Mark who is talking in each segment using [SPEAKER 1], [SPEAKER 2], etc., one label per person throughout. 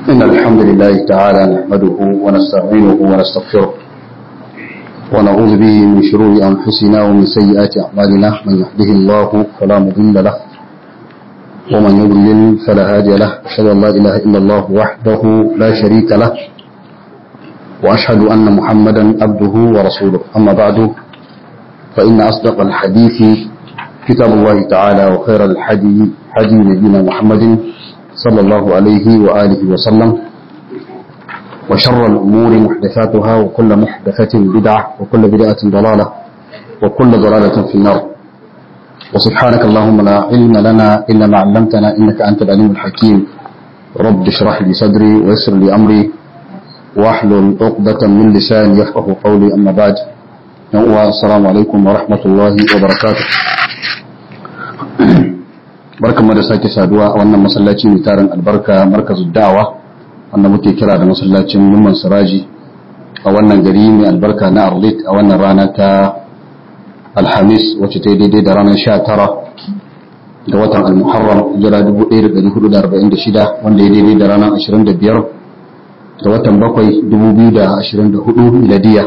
[SPEAKER 1] إن الحمد لله تعالى نحمده ونستعينه ونستغفره ونعوذ به من شرور أنفسنا ومن سيئات أعمالنا من يهده الله فلا مضل له ومن يضلل فلا هادي له أشهد أن لا إله إلا الله وحده لا شريك له وأشهد أن محمدا عبده ورسوله أما بعد فإن أصدق الحديث كتاب الله تعالى وخير الحدي حدي نبينا محمد صلى الله عليه وآله وسلم وشر الأمور محدثاتها وكل محدثة بدعة وكل بدعة ضلالة وكل ضلالة في النار وسبحانك اللهم لا علم لنا إلا ما علمتنا إنك أنت العليم الحكيم رب اشرح لي صدري ويسر لي أمري واحلل عقدة من لساني يفقه قولي أما بعد السلام عليكم ورحمة الله وبركاته barkan mu da sake saduwa a wannan masallaci mai tarin albarka markazu da'awa wanda muke kira da masallacin Numan Siraji a wannan gari mai albarka na Arlit a wannan rana ta Alhamis wacce ta yi daidai da ranar 19 ga watan Al-Muharram jira 1446 wanda ya daidai da ranar 25 ga watan 7 2024 miladiya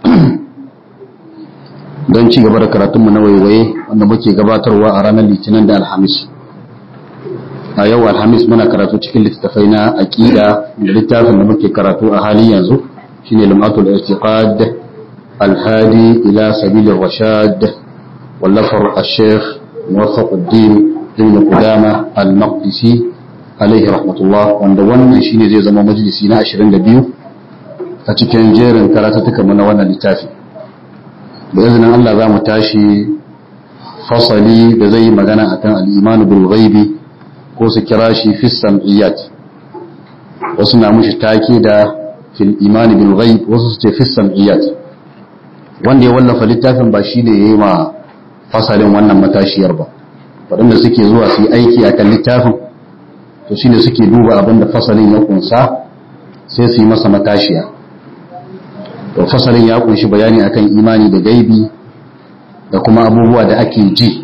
[SPEAKER 1] don ci gaba da karatunmu na waiwaye wanda muke gabatarwa a ranar litinin da alhamis a yau alhamis muna karatu cikin littattafai na aƙida da littafin da muke karatu a halin yanzu shine lumatul i'tiqad alhadi ila sabilir rashad wallafar al-sheikh muwaffaquddin ibn qudama al-maqdisi alaihi rahmatullah wanda wannan shine zai zama majalisi na 22 a cikin jerin karatutukan mu na wannan littafi da izinin Allah za mu tashi fasali da zai yi magana akan al-imanu bil ghaibi ko su kira shi fi sam'iyyat wasu na mushi take da fil imani bil ghaib wasu su ce fi sam'iyyat wanda ya wallafa littafin ba shine yayi ma fasalin wannan matashiyar ba waɗanda suke zuwa su yi aiki akan littafin to shine suke duba abin da fasalin ya kunsa sai su yi masa matashiya to fasalin ya kunshi bayani akan imani da gaibi da kuma abubuwa da ake ji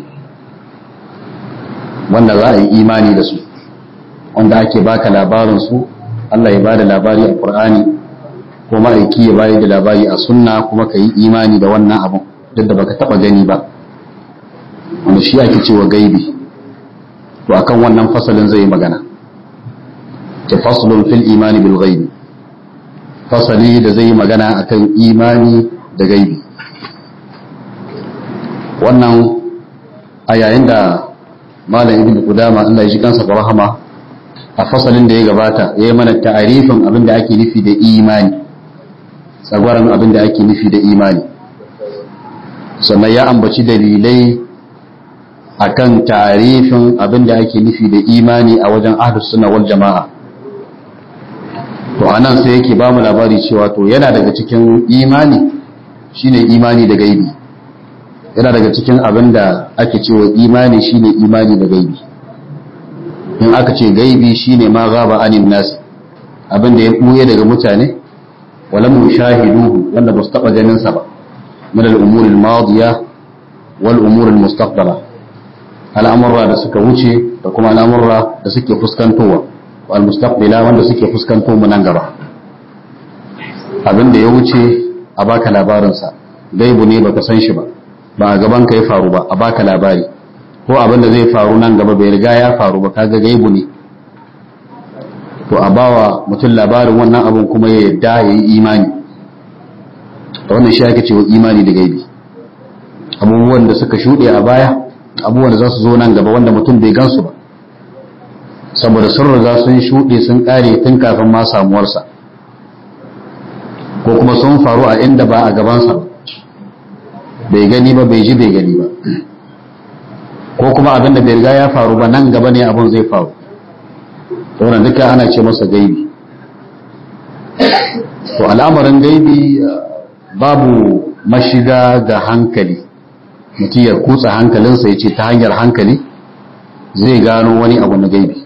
[SPEAKER 1] wanda za a yi imani da su wanda ake baka labarin su Allah ya bada labari a Qur'ani ko ma'aiki ya bayar da labari a sunna kuma ka yi imani da wannan abun duk da baka taba gani ba wanda shi ake cewa gaibi to akan wannan fasalin zai yi magana ta faslun fil imani bil ghaibi fasali da zai yi magana akan imani da gaibi wannan a yayin da malam ibn qudama Allah ya ji kansa da rahama a fasalin da ya gabata ya yi mana ta'arifin abin da ake nufi da imani tsagwaran abin da ake nufi da imani sannan ya ambaci dalilai akan ta'arifin abin da ake nufi da imani a wajen ahlus sunna wal jama'a to anan sai yake ba mu labari cewa to yana daga cikin imani shine imani da gaibi yana daga cikin abin da ake cewa imani shine imani da gaibi in aka ce gaibi shine ma gaba anin nas abin da ya buye daga mutane wala mushahiduhu wanda ba su taba ganin sa ba min al-umur al-madiya wal umur al-mustaqbala al'amurra da suka wuce da kuma al'amurra da suke fuskantowa wal mustaqbila wanda suke fuskanto mu nan gaba abin da ya wuce a baka labarin sa gaibu ne baka san shi ba ba a gaban ka ya faru ba a baka labari ko abin da zai faru nan gaba bai riga ya faru ba kaga gaibu ne to a bawa mutum labarin wannan abin kuma ya yadda ya yi imani da wannan shi ake cewa imani da gaibi abubuwan da suka shuɗe a baya abubuwan da za su zo nan gaba wanda mutum bai gansu ba saboda sun riga sun shuɗe sun ƙare tun kafin ma samuwarsa ko kuma sun faru a inda ba a gabansa ba bai gani ba bai ji bai gani ba ko kuma abin da bai riga ya faru ba nan gaba ne abin zai faru wannan duka ana ce masa gaibi to al'amarin gaibi babu mashiga ga hankali mutum ya kutsa hankalinsa ya ce ta hanyar hankali zai gano wani abu na gaibi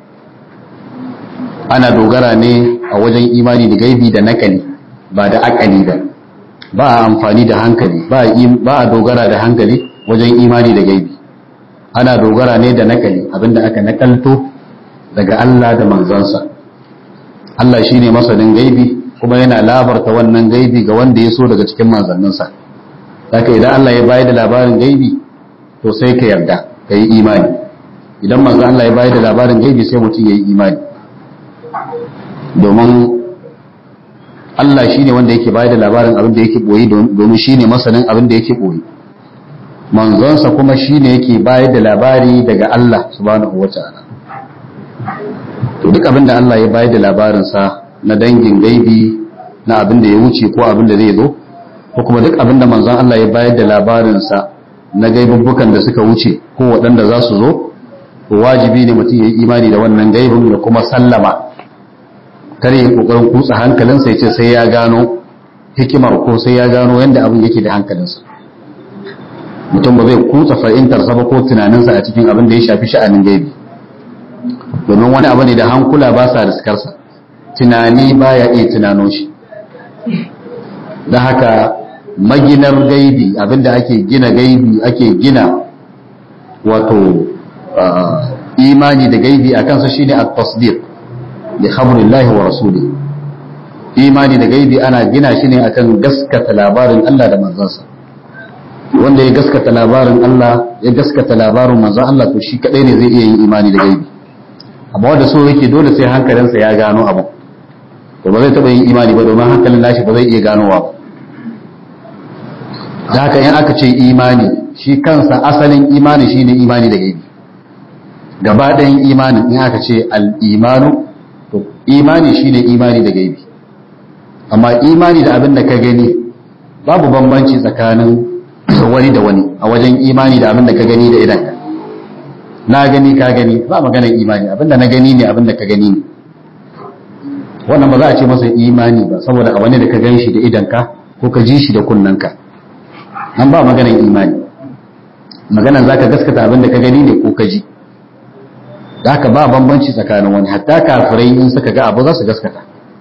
[SPEAKER 1] ana dogara ne a wajen imani da gaibi da nakali ba da akali ba ba a amfani da hankali ba a dogara da hankali wajen imani da gaibi ana dogara ne da nakali abinda aka nakalto daga Allah da manzansa Allah shine masanin gaibi kuma yana labarta wannan gaibi ga wanda ya so daga cikin manzanninsa haka idan Allah ya bayar da labarin gaibi to sai ka yarda ka yi imani idan manzo Allah ya bayar da labarin gaibi sai mutum ya yi imani domin Allah shine wanda yake bayar da labarin abin da yake boye domin shine masanin abin da yake boye manzonsa kuma shine yake bayar da labari daga Allah subhanahu wata'ala to duk abin da Allah ya bayar da labarinsa na dangin gaibi na abin da ya wuce ko abin da zai zo ko kuma duk abin da manzon Allah ya bayar da labarinsa na gaibubbukan da suka wuce ko waɗanda za su zo to wajibi ne mutum ya yi imani da wannan gaibin da kuma sallama kare ya kokarin kutsa hankalinsa ya ce sai ya gano hikimar ko sai ya gano yadda abin yake da hankalinsa mutum ba zai kutsa fahimtarsa ba ko tunaninsa a cikin abin da ya shafi sha'anin gaibi domin wani abu ne da hankula ba sa riskarsa tunani ba ya iya tunano shi da haka maginar gaibi abinda ake gina gaibi ake gina wato imani da gaibi a kansa shine at-tasdiq li khabarillahi wa rasuli imani da gaibi ana gina shi ne akan gaskata labarin Allah da manzansa wanda ya gaskata labarin Allah ya gaskata labarin manzon Allah to shi kadai ne zai iya yin imani da gaibi amma wanda so yake dole sai hankalinsa ya gano abu to ba zai taba yin imani ba domin hankalin nashi ba zai iya ganowa ba da haka in aka ce imani shi kansa asalin imani shine imani da gaibi gaba ɗayan imanin in aka ce al-imanu to imani shine imani da gaibi amma imani da abin da ka gani babu bambanci tsakanin wani da wani a wajen imani da abin da ka gani da idanka na gani ka gani ba maganar imani abin da na gani ne abin da ka gani ne wannan ba za a ce masa imani ba saboda a wani da ka gan shi da idanka ko ka ji shi da kunnanka nan ba maganar imani maganar za ka gaskata abin da ka gani ne ko ka ji da haka ba bambanci tsakanin wani hatta kafirai in suka ga abu za su gaskata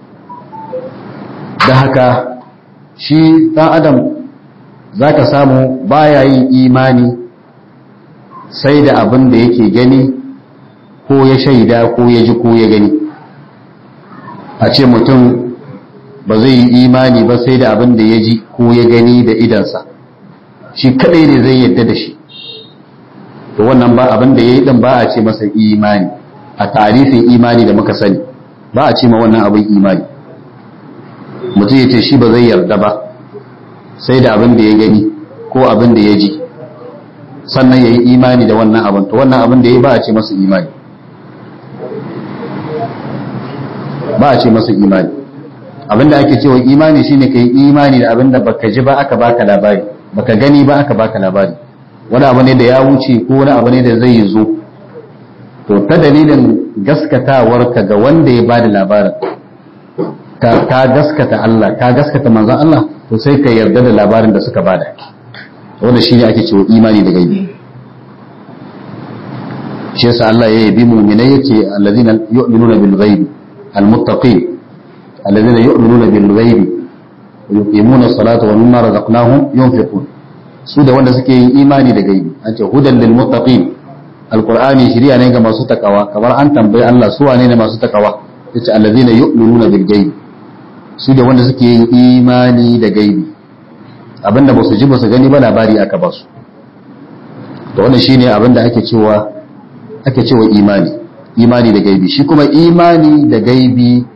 [SPEAKER 1] da haka shi ɗan adam za ka samu baya yin imani sai da abin da yake gani ko ya shaida ko ya ji ko ya gani a ce mutum ba zai yi imani ba sai da abin da ya ji ko ya gani da idansa shi kadai ne zai yadda da shi to wannan ba abin da ya yi din ba a ce masa imani a tarifin imani da muka sani ba a ce ma wannan abin imani mutum ya ce shi ba zai yarda ba sai da abin da ya gani ko abin da ya ji sannan ya yi imani da wannan abin to wannan abin da ya yi ba a ce masa imani ba a ce masa imani abin da ake cewa imani shine ka yi imani da abin da baka ji ba aka baka labari baka gani ba aka baka labari wani abu ne da ya wuce ko wani abu ne da zai zo to ta dalilin gaskatawarka ga wanda ya bada labarin ka gaskata Allah ka gaskata manzon Allah to sai ka yarda da labarin da suka bada wanda shi ne ake cewa imani da gaibi shi yasa Allah ya yabi mu'minai yake allazina yu'minuna bil ghaibi almuttaqin allazina yu'minuna bil ghaibi wa yuqimuna as-salata wa mimma razaqnahum yunfiqun su da wanda suke yin imani da gaibi an ce hudan lil muttaqin alqur'ani shiriya ne ga masu takawa kamar an tambayi Allah su wane ne masu takawa yace allazina yu'minuna bil ghaibi su da wanda suke yin imani da gaibi abinda ba su ji ba su gani ba labari aka ba su to wannan shine abinda ake cewa ake cewa imani imani da gaibi shi kuma imani da gaibi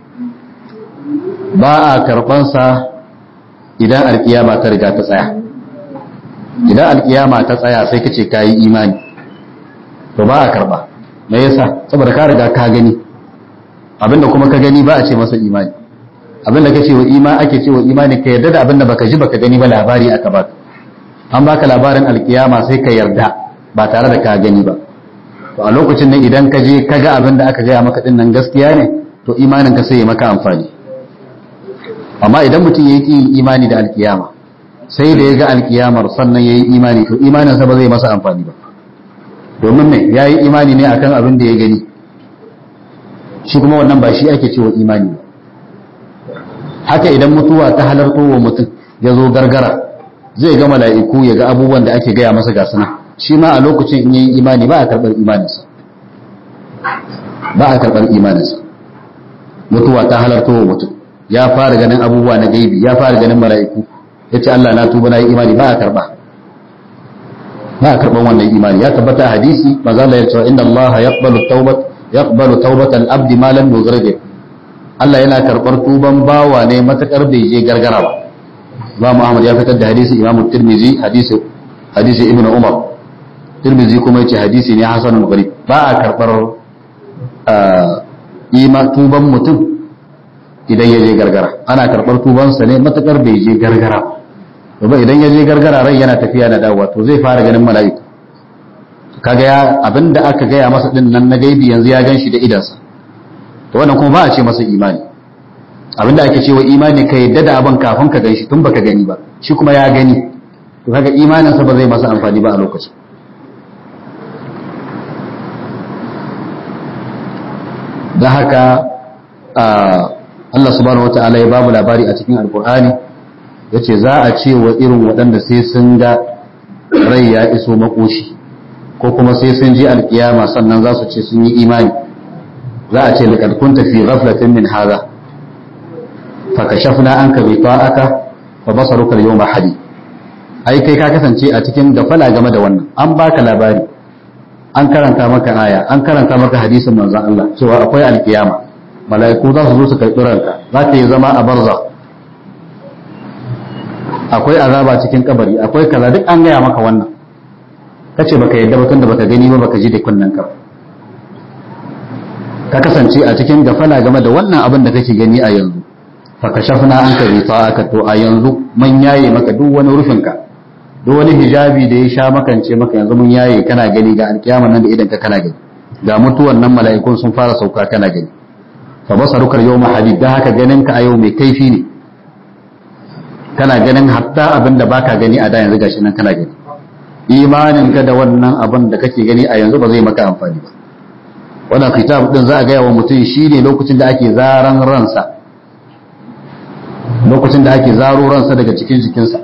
[SPEAKER 1] ba a karbansa idan alkiyama ta riga ta tsaya idan alkiyama ta tsaya sai ka ce ka yi imani to ba a karba me yasa saboda ka riga ka gani abinda kuma ka gani ba a ce masa imani abinda ka ce wa ima ake ce wa imani ka yarda da abinda baka ji baka gani ba labari aka baka an baka labarin alkiyama sai ka yarda ba tare da ka gani ba to a lokacin nan idan ka je ka ga abinda aka gaya maka din nan gaskiya ne to imanin ka sai ya maka amfani amma idan mutum ya yi imani da alkiyama sai da ya ga alkiyamar sannan ya yi imani to imaninsa ba zai masa amfani ba domin ne ya yi imani ne akan abin da ya gani shi kuma wannan ba shi ake cewa imani ba haka idan mutuwa ta halarto wa mutum ya zo gargara zai ga mala'iku ya ga abubuwan da ake gaya masa gasuna shi ma a lokacin in yi imani ba a karɓar imaninsa ba a karɓar imaninsa mutuwa ta halarta wa mutum ya fara ganin abubuwa na gaibi ya fara ganin mala'iku ya ce Allah na tuba na yi imani ba a karba ba a karban wannan imani ya tabbata a hadisi maza Allah ya ce inna Allah yaqbalu tawbat yaqbalu tawbatal abdi ma lam yughrib Allah yana karbar tuban bawa ne matakar bai je gargara ba Imam Ahmad ya fitar da hadisi Imam Tirmidhi hadisi hadisi Ibn Umar Tirmidhi kuma yace hadisi ne hasanul gharib ba a karbar ima tuban mutum idan ya je gargara ana karbar tubansa ne matakar bai je gargara ba idan ya je gargara rai yana tafiya na dawowa to zai fara ganin mala'iku kaga ya abinda aka gaya masa din nan na gaibi yanzu ya ganshi da idansa to wannan kuma ba a ce masa imani abinda ake cewa imani ka yadda da abin kafin ka ganshi tun baka gani ba shi kuma ya gani to kaga imaninsa ba zai masa amfani ba a lokacin da haka Allah subhanahu wata'ala ya babu labari a cikin alkur'ani ya ce za a ce wa irin waɗanda sai sun ga rai ya iso makoshi ko kuma sai sun ji alkiyama sannan za su ce sun yi imani za a ce laqad kunta fi ghaflatin min hadha fa kashafna anka ghita'aka fa basaruka al-yawma hadi ai kai ka kasance a cikin gafala game da wannan an baka labari an karanta maka aya an karanta maka hadisin manzon Allah cewa akwai alkiyama mala'iku za su zo su karɓi ranka za ka yi zama a barza akwai azaba cikin kabari akwai kaza duk an gaya maka wannan kace baka yadda ba tunda baka gani ba baka ji da kunnen ka ka kasance a cikin gafala game da wannan abin da kake gani a yanzu fa kashafna anka aka to a yanzu mun yaye maka duk wani rufin ka duk wani hijabi da ya sha makance maka yanzu mun yaye kana gani ga alkiyama nan da idan ka kana gani ga mutuwan nan mala'ikun sun fara sauka kana gani fa basaruka yawma hadid dan haka ganin ka a yau mai kaifi ne kana ganin hatta abin da baka gani a da yanzu gashi nan kana gani imanin ka da wannan abin da kake gani a yanzu ba zai maka amfani ba wannan kitab din za a gaya wa mutum shine lokacin da ake zaran ransa lokacin da ake zaro ransa daga cikin jikinsa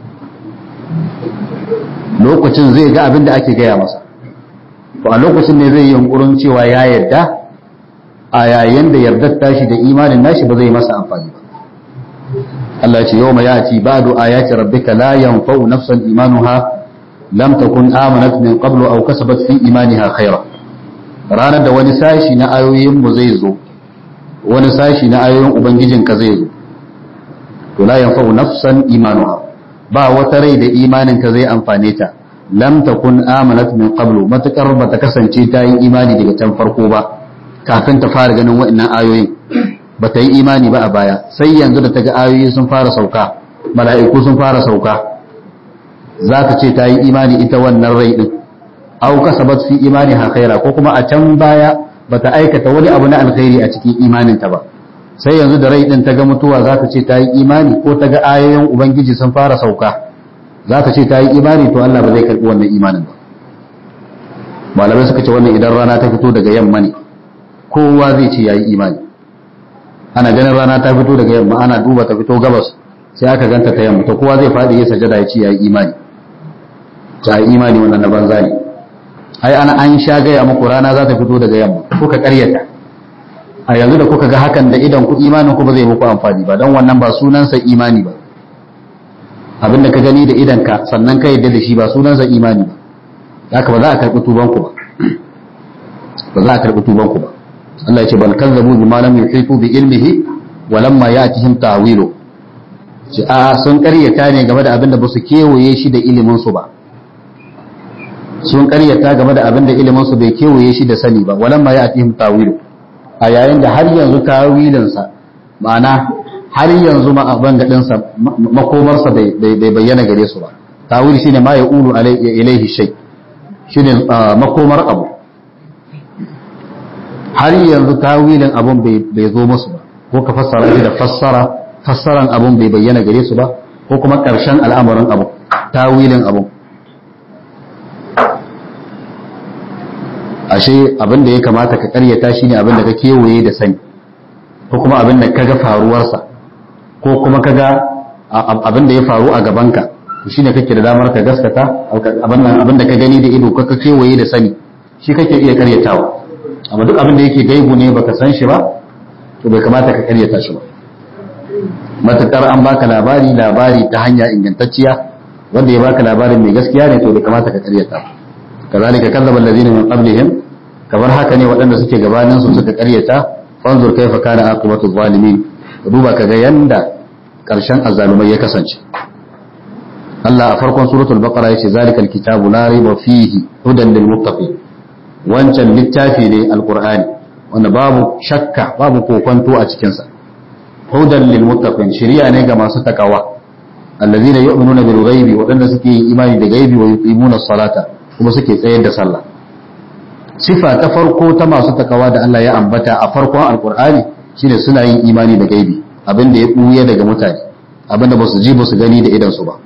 [SPEAKER 1] lokacin zai ga abin da ake gaya masa to a lokacin ne zai yi yunkurin cewa ya yarda a yayin da yardar tashi da imanin nashi ba zai masa amfani ba Allah ce yau ma ya ci ba'du ayati rabbika la yanfa'u nafsan imanuha lam takun amanat min qablu aw kasabat fi imaniha khaira ranar da wani sashi na ayoyin mu zai zo wani sashi na ayoyin ubangijin ka zai zo to la yanfa'u nafsan imanuha ba wata rai da imanin ka zai amfane ta lam takun amanat min qablu matakar bata kasance ta yi imani daga can farko ba kafin ta fara ganin waɗannan ayoyin ba ta yi imani ba a baya sai yanzu da ta ga ayoyi sun fara sauka mala'iku sun fara sauka za ta ce ta yi imani ita wannan rai din au kasabat fi imani ha khaira ko kuma a can baya ba ta aikata wani abu na alkhairi a cikin imaninta ba sai yanzu da rai din ta ga mutuwa za ta ce ta yi imani ko ta ga ayoyin ubangiji sun fara sauka za ta ce ta yi imani to Allah ba zai karbi wannan imanin ba malamai suka ce wannan idan rana ta fito daga yamma ne kowa zai ce ya yi imani ana ganin rana ta fito daga yamma ana duba ta fito gabas sai aka ganta ta yamma to kowa zai faɗi ya sajada ya ce ya yi imani ta yi imani wannan na banza ne ai ana an sha gaya muku rana za ta fito daga yamma kuka karyata a yanzu da kuka ga hakan da idan ku imanin ku ba zai muku amfani ba don wannan ba sunansa imani ba abin da ka gani da idan ka sannan ka yadda da shi ba sunansa imani ba haka ba za a karɓi tuban ku ba ba za a karɓi tuban ku ba Allah ya ce bal kazzabu bima lam yuhitu bi ilmihi wa lamma ya'tihim ta'wilu ce a sun karyata ne game da abin da ba su kewaye shi da ilimin su ba sun karyata game da abin da ilimin su bai kewaye shi da sani ba walamma ya'tihim ta'wilu a yayin da har yanzu tawilin sa ma'ana har yanzu ma abin gadin sa makomar sa bai bayyana gare su ba tawil shine ma yaqulu ilayhi shay shine makomar abu har yanzu tawilin abun bai zo musu ba ko ka fassara shi da fassara fassaran abun bai bayyana gare su ba ko kuma ƙarshen al'amarin abu tawilin abun ashe abin da ya kamata ka karyata shine abin da ka kewaye da sani ko kuma abin da kaga faruwarsa ko kuma kaga abin da ya faru a gabanka shine kake da damar ka gaskata abin da ka gani da ido ka kewaye da sani shi kake iya karyatawa amma duk abin da yake gaibu ne baka san shi ba to bai kamata ka karyata shi ba matukar an baka labari labari ta hanya ingantacciya wanda ya baka labarin mai gaskiya ne to bai kamata ka karyata kazalika kadzaba allazina min qablihim kamar haka ne waɗanda suke gabanin su suka karyata fanzur kaifa kana aqibatu zalimin duba kaga yanda karshen azzalumai ya kasance Allah a farkon suratul baqara yace zalikal kitabu la raiba fihi hudan lil muttaqin wancan littafi ne alqur'ani wanda babu shakka babu kokonto a cikin sa hudan lil muttaqin shari'a ne ga masu takawa allazina yu'minuna bil ghaibi wadanda suke yin imani da gaibi wa yuqimuna as-salata kuma suke tsayar da sallah sifa ta farko ta masu takawa da Allah ya ambata a farkon alqur'ani shine suna yin imani da gaibi abinda ya buya daga mutane abinda ba su ji ba su gani da idan su ba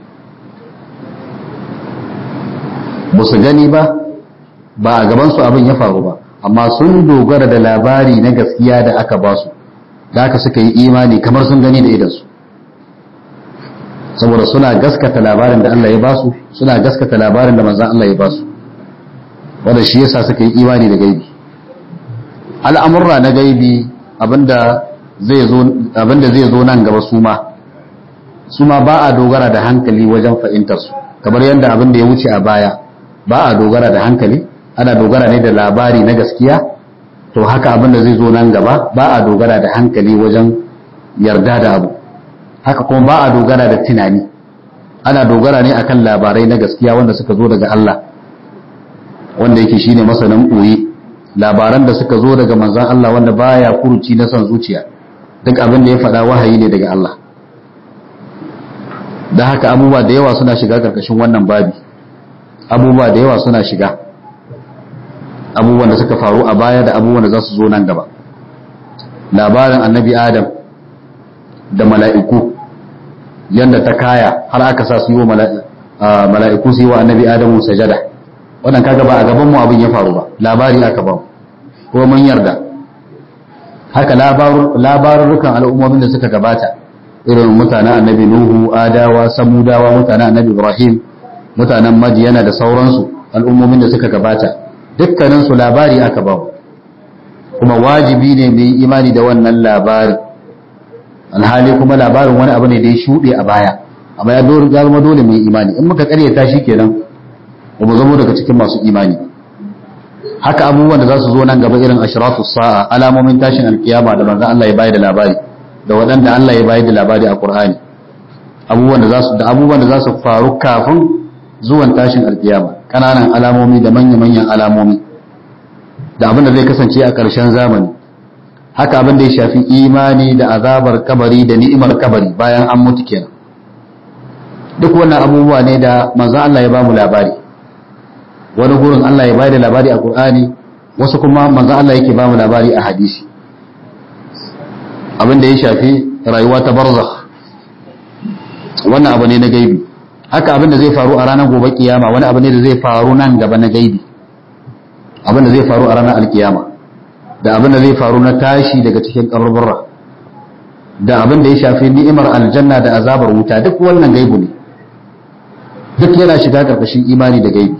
[SPEAKER 1] ba su gani ba ba a gaban su abin ya faru ba amma sun dogara da labari na gaskiya da aka ba su da aka suka yi imani kamar sun gani da idansu saboda suna gaskata labarin da Allah ya ba su suna gaskata labarin da manzan Allah ya ba su wanda shi yasa suka yi imani da gaibi al'amurra na gaibi abinda zai zo abinda zai zo nan gaba su ma su ma ba a dogara da hankali wajen fahimtar su kamar yadda abin da ya wuce a baya ba a dogara da hankali ana dogara ne da labari na gaskiya to haka abin da zai zo nan gaba ba a dogara da hankali wajen yarda da abu haka kuma ba a dogara da tunani ana dogara ne akan labarai na gaskiya wanda suka zo daga Allah wanda yake shine masanin ɓoye labaran da suka zo daga manzon Allah wanda baya furuci na son zuciya duk abin da ya faɗa wahayi ne daga Allah da haka abubuwa da yawa suna shiga karkashin wannan babi abubuwa da yawa suna shiga abubuwan da suka faru a baya da abubuwan da za su zo nan gaba labarin annabi adam da mala'iku yadda ta kaya har aka sa su yi wa mala'iku su yi wa annabi adamu sajada wannan kaga ba a gaban mu abin ya faru ba labari aka ba ko mun yarda haka labarurrukan al'ummomin da suka gabata irin mutanen annabi nuhu adawa samudawa mutanen annabi ibrahim mutanen madiyana da sauransu al'ummomin da suka gabata dukkaninsu labari aka ba kuma wajibi ne mai imani da wannan labari alhali kuma labarin wani abu ne da ya shuɗe a baya amma ya zama dole mai imani in muka karyata shi kenan ba mu zama daga cikin masu imani haka abubuwan da za su zo nan gaba irin ashrafus sa'a alamomin tashin alkiyama da manzon Allah ya bayar da labari da waɗanda Allah ya bayar da labari a Qur'ani abubuwan da za su da abubuwan da za su faru kafin zuwan tashin alkiyama kananan alamomi da manya-manyan alamomi da abin da zai kasance a ƙarshen zamani haka abin da ya shafi imani da azabar kabari da ni'imar kabari bayan an mutu kenan duk wannan abubuwa ne da manzo Allah ya bamu labari wani gurin Allah ya bayar da labari a Qur'ani wasu kuma manzo Allah yake bamu labari a hadisi abin da ya shafi rayuwa ta barzakh wannan abu ne na gaibi haka abin da zai faru a ranar gobe kiyama wani abu ne da zai faru nan gaba na gaibi abin da zai faru a ranar alkiyama da abin da zai faru na tashi daga cikin kaburbura da abin da ya shafi ni'imar aljanna da azabar wuta duk wannan gaibu ne duk yana shiga karkashin imani da gaibi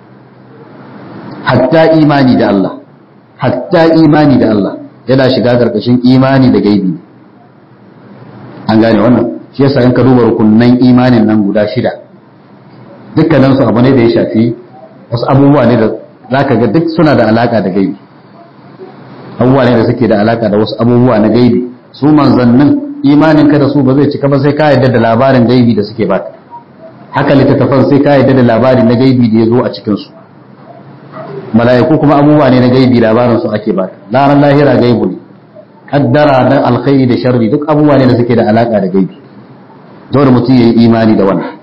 [SPEAKER 1] hatta imani da Allah hatta imani da Allah yana shiga karkashin imani da gaibi an gane wannan shi yasa in ka duba rukunnan imanin nan guda shida dukkanin su abu ne da ya shafi wasu abubuwa ne da zaka ga duk suna da alaka da gaibi abubuwa ne da suke da alaka da wasu abubuwa na gaibi su manzannin imanin ka da su ba zai cika ba sai ka yarda da labarin gaibi da suke baka haka littattafan sai ka yarda da labarin na gaibi da ya zo a cikin su mala'iku kuma abubuwa ne na gaibi labarin su ake baka laran lahira gaibu ne kaddara na alkhairi da sharri duk abubuwa ne da suke da alaka da gaibi dole mutum ya yi imani da wannan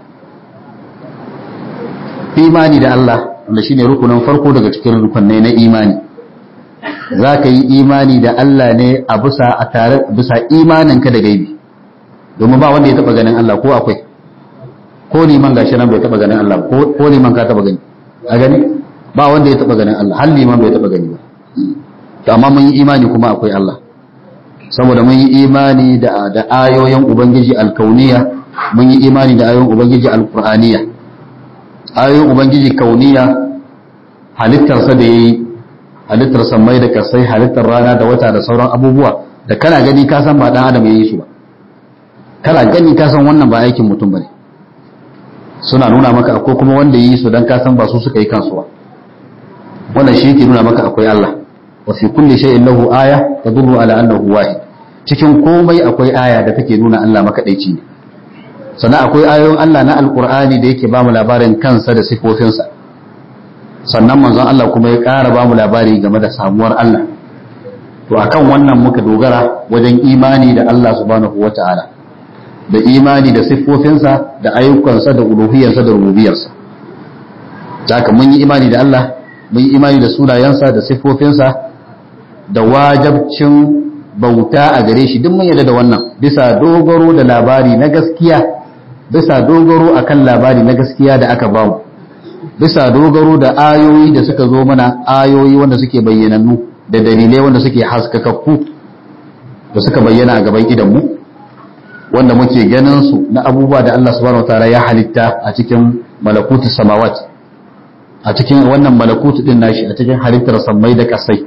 [SPEAKER 1] imani da Allah wanda shine rukunin farko daga cikin rukunai na imani za ka yi imani da Allah ne a bisa a tare bisa imaninka da gaibi domin ba wanda ya taba ganin Allah ko akwai ko liman gashi nan bai taba ganin Allah ko liman ka taba gani a gani ba wanda ya taba ganin Allah har liman bai taba gani ba to amma mun yi imani kuma akwai Allah saboda mun yi imani da da ayoyin ubangiji alkauniya mun yi imani da ayoyin ubangiji alqur'aniya ayoyin ubangiji kauniya halittarsa da yayi halittar sammai da kasai halittar rana da wata da sauran abubuwa da kana gani ka san ba dan adam ya yi su ba kana gani ka san wannan ba aikin mutum bane suna nuna maka akwai kuma wanda yi su dan ka san ba su suka yi kansu ba wannan shi yake nuna maka akwai Allah wa fi kulli shay'in lahu aya tadullu ala annahu wahid cikin komai akwai aya da take nuna Allah makadaici ne sannan akwai ayoyin Allah na alqur'ani da yake ba mu labarin kansa da sifofinsa sannan manzon Allah kuma ya ƙara ba mu labari game da samuwar Allah to akan wannan muka dogara wajen imani da Allah subhanahu wata'ala da imani da siffofinsa da ayyukansa da uluhiyarsa da rububiyarsa haka mun yi imani da Allah mun yi imani da sunayensa da siffofinsa da wajabcin bauta a gare shi duk mun yarda da wannan bisa dogaro da labari na gaskiya bisa dogaro akan labari na gaskiya da aka bamu bisa dogaro da ayoyi da suka zo mana ayoyi wanda suke bayyanannu da dalilai wanda suke haskakakku da suka bayyana a gaban idanmu wanda muke ganin su na abubuwa da Allah subhanahu wataala ya halitta a cikin malakutu samawat a cikin wannan malakutu din nashi a cikin halittar sammai da kasai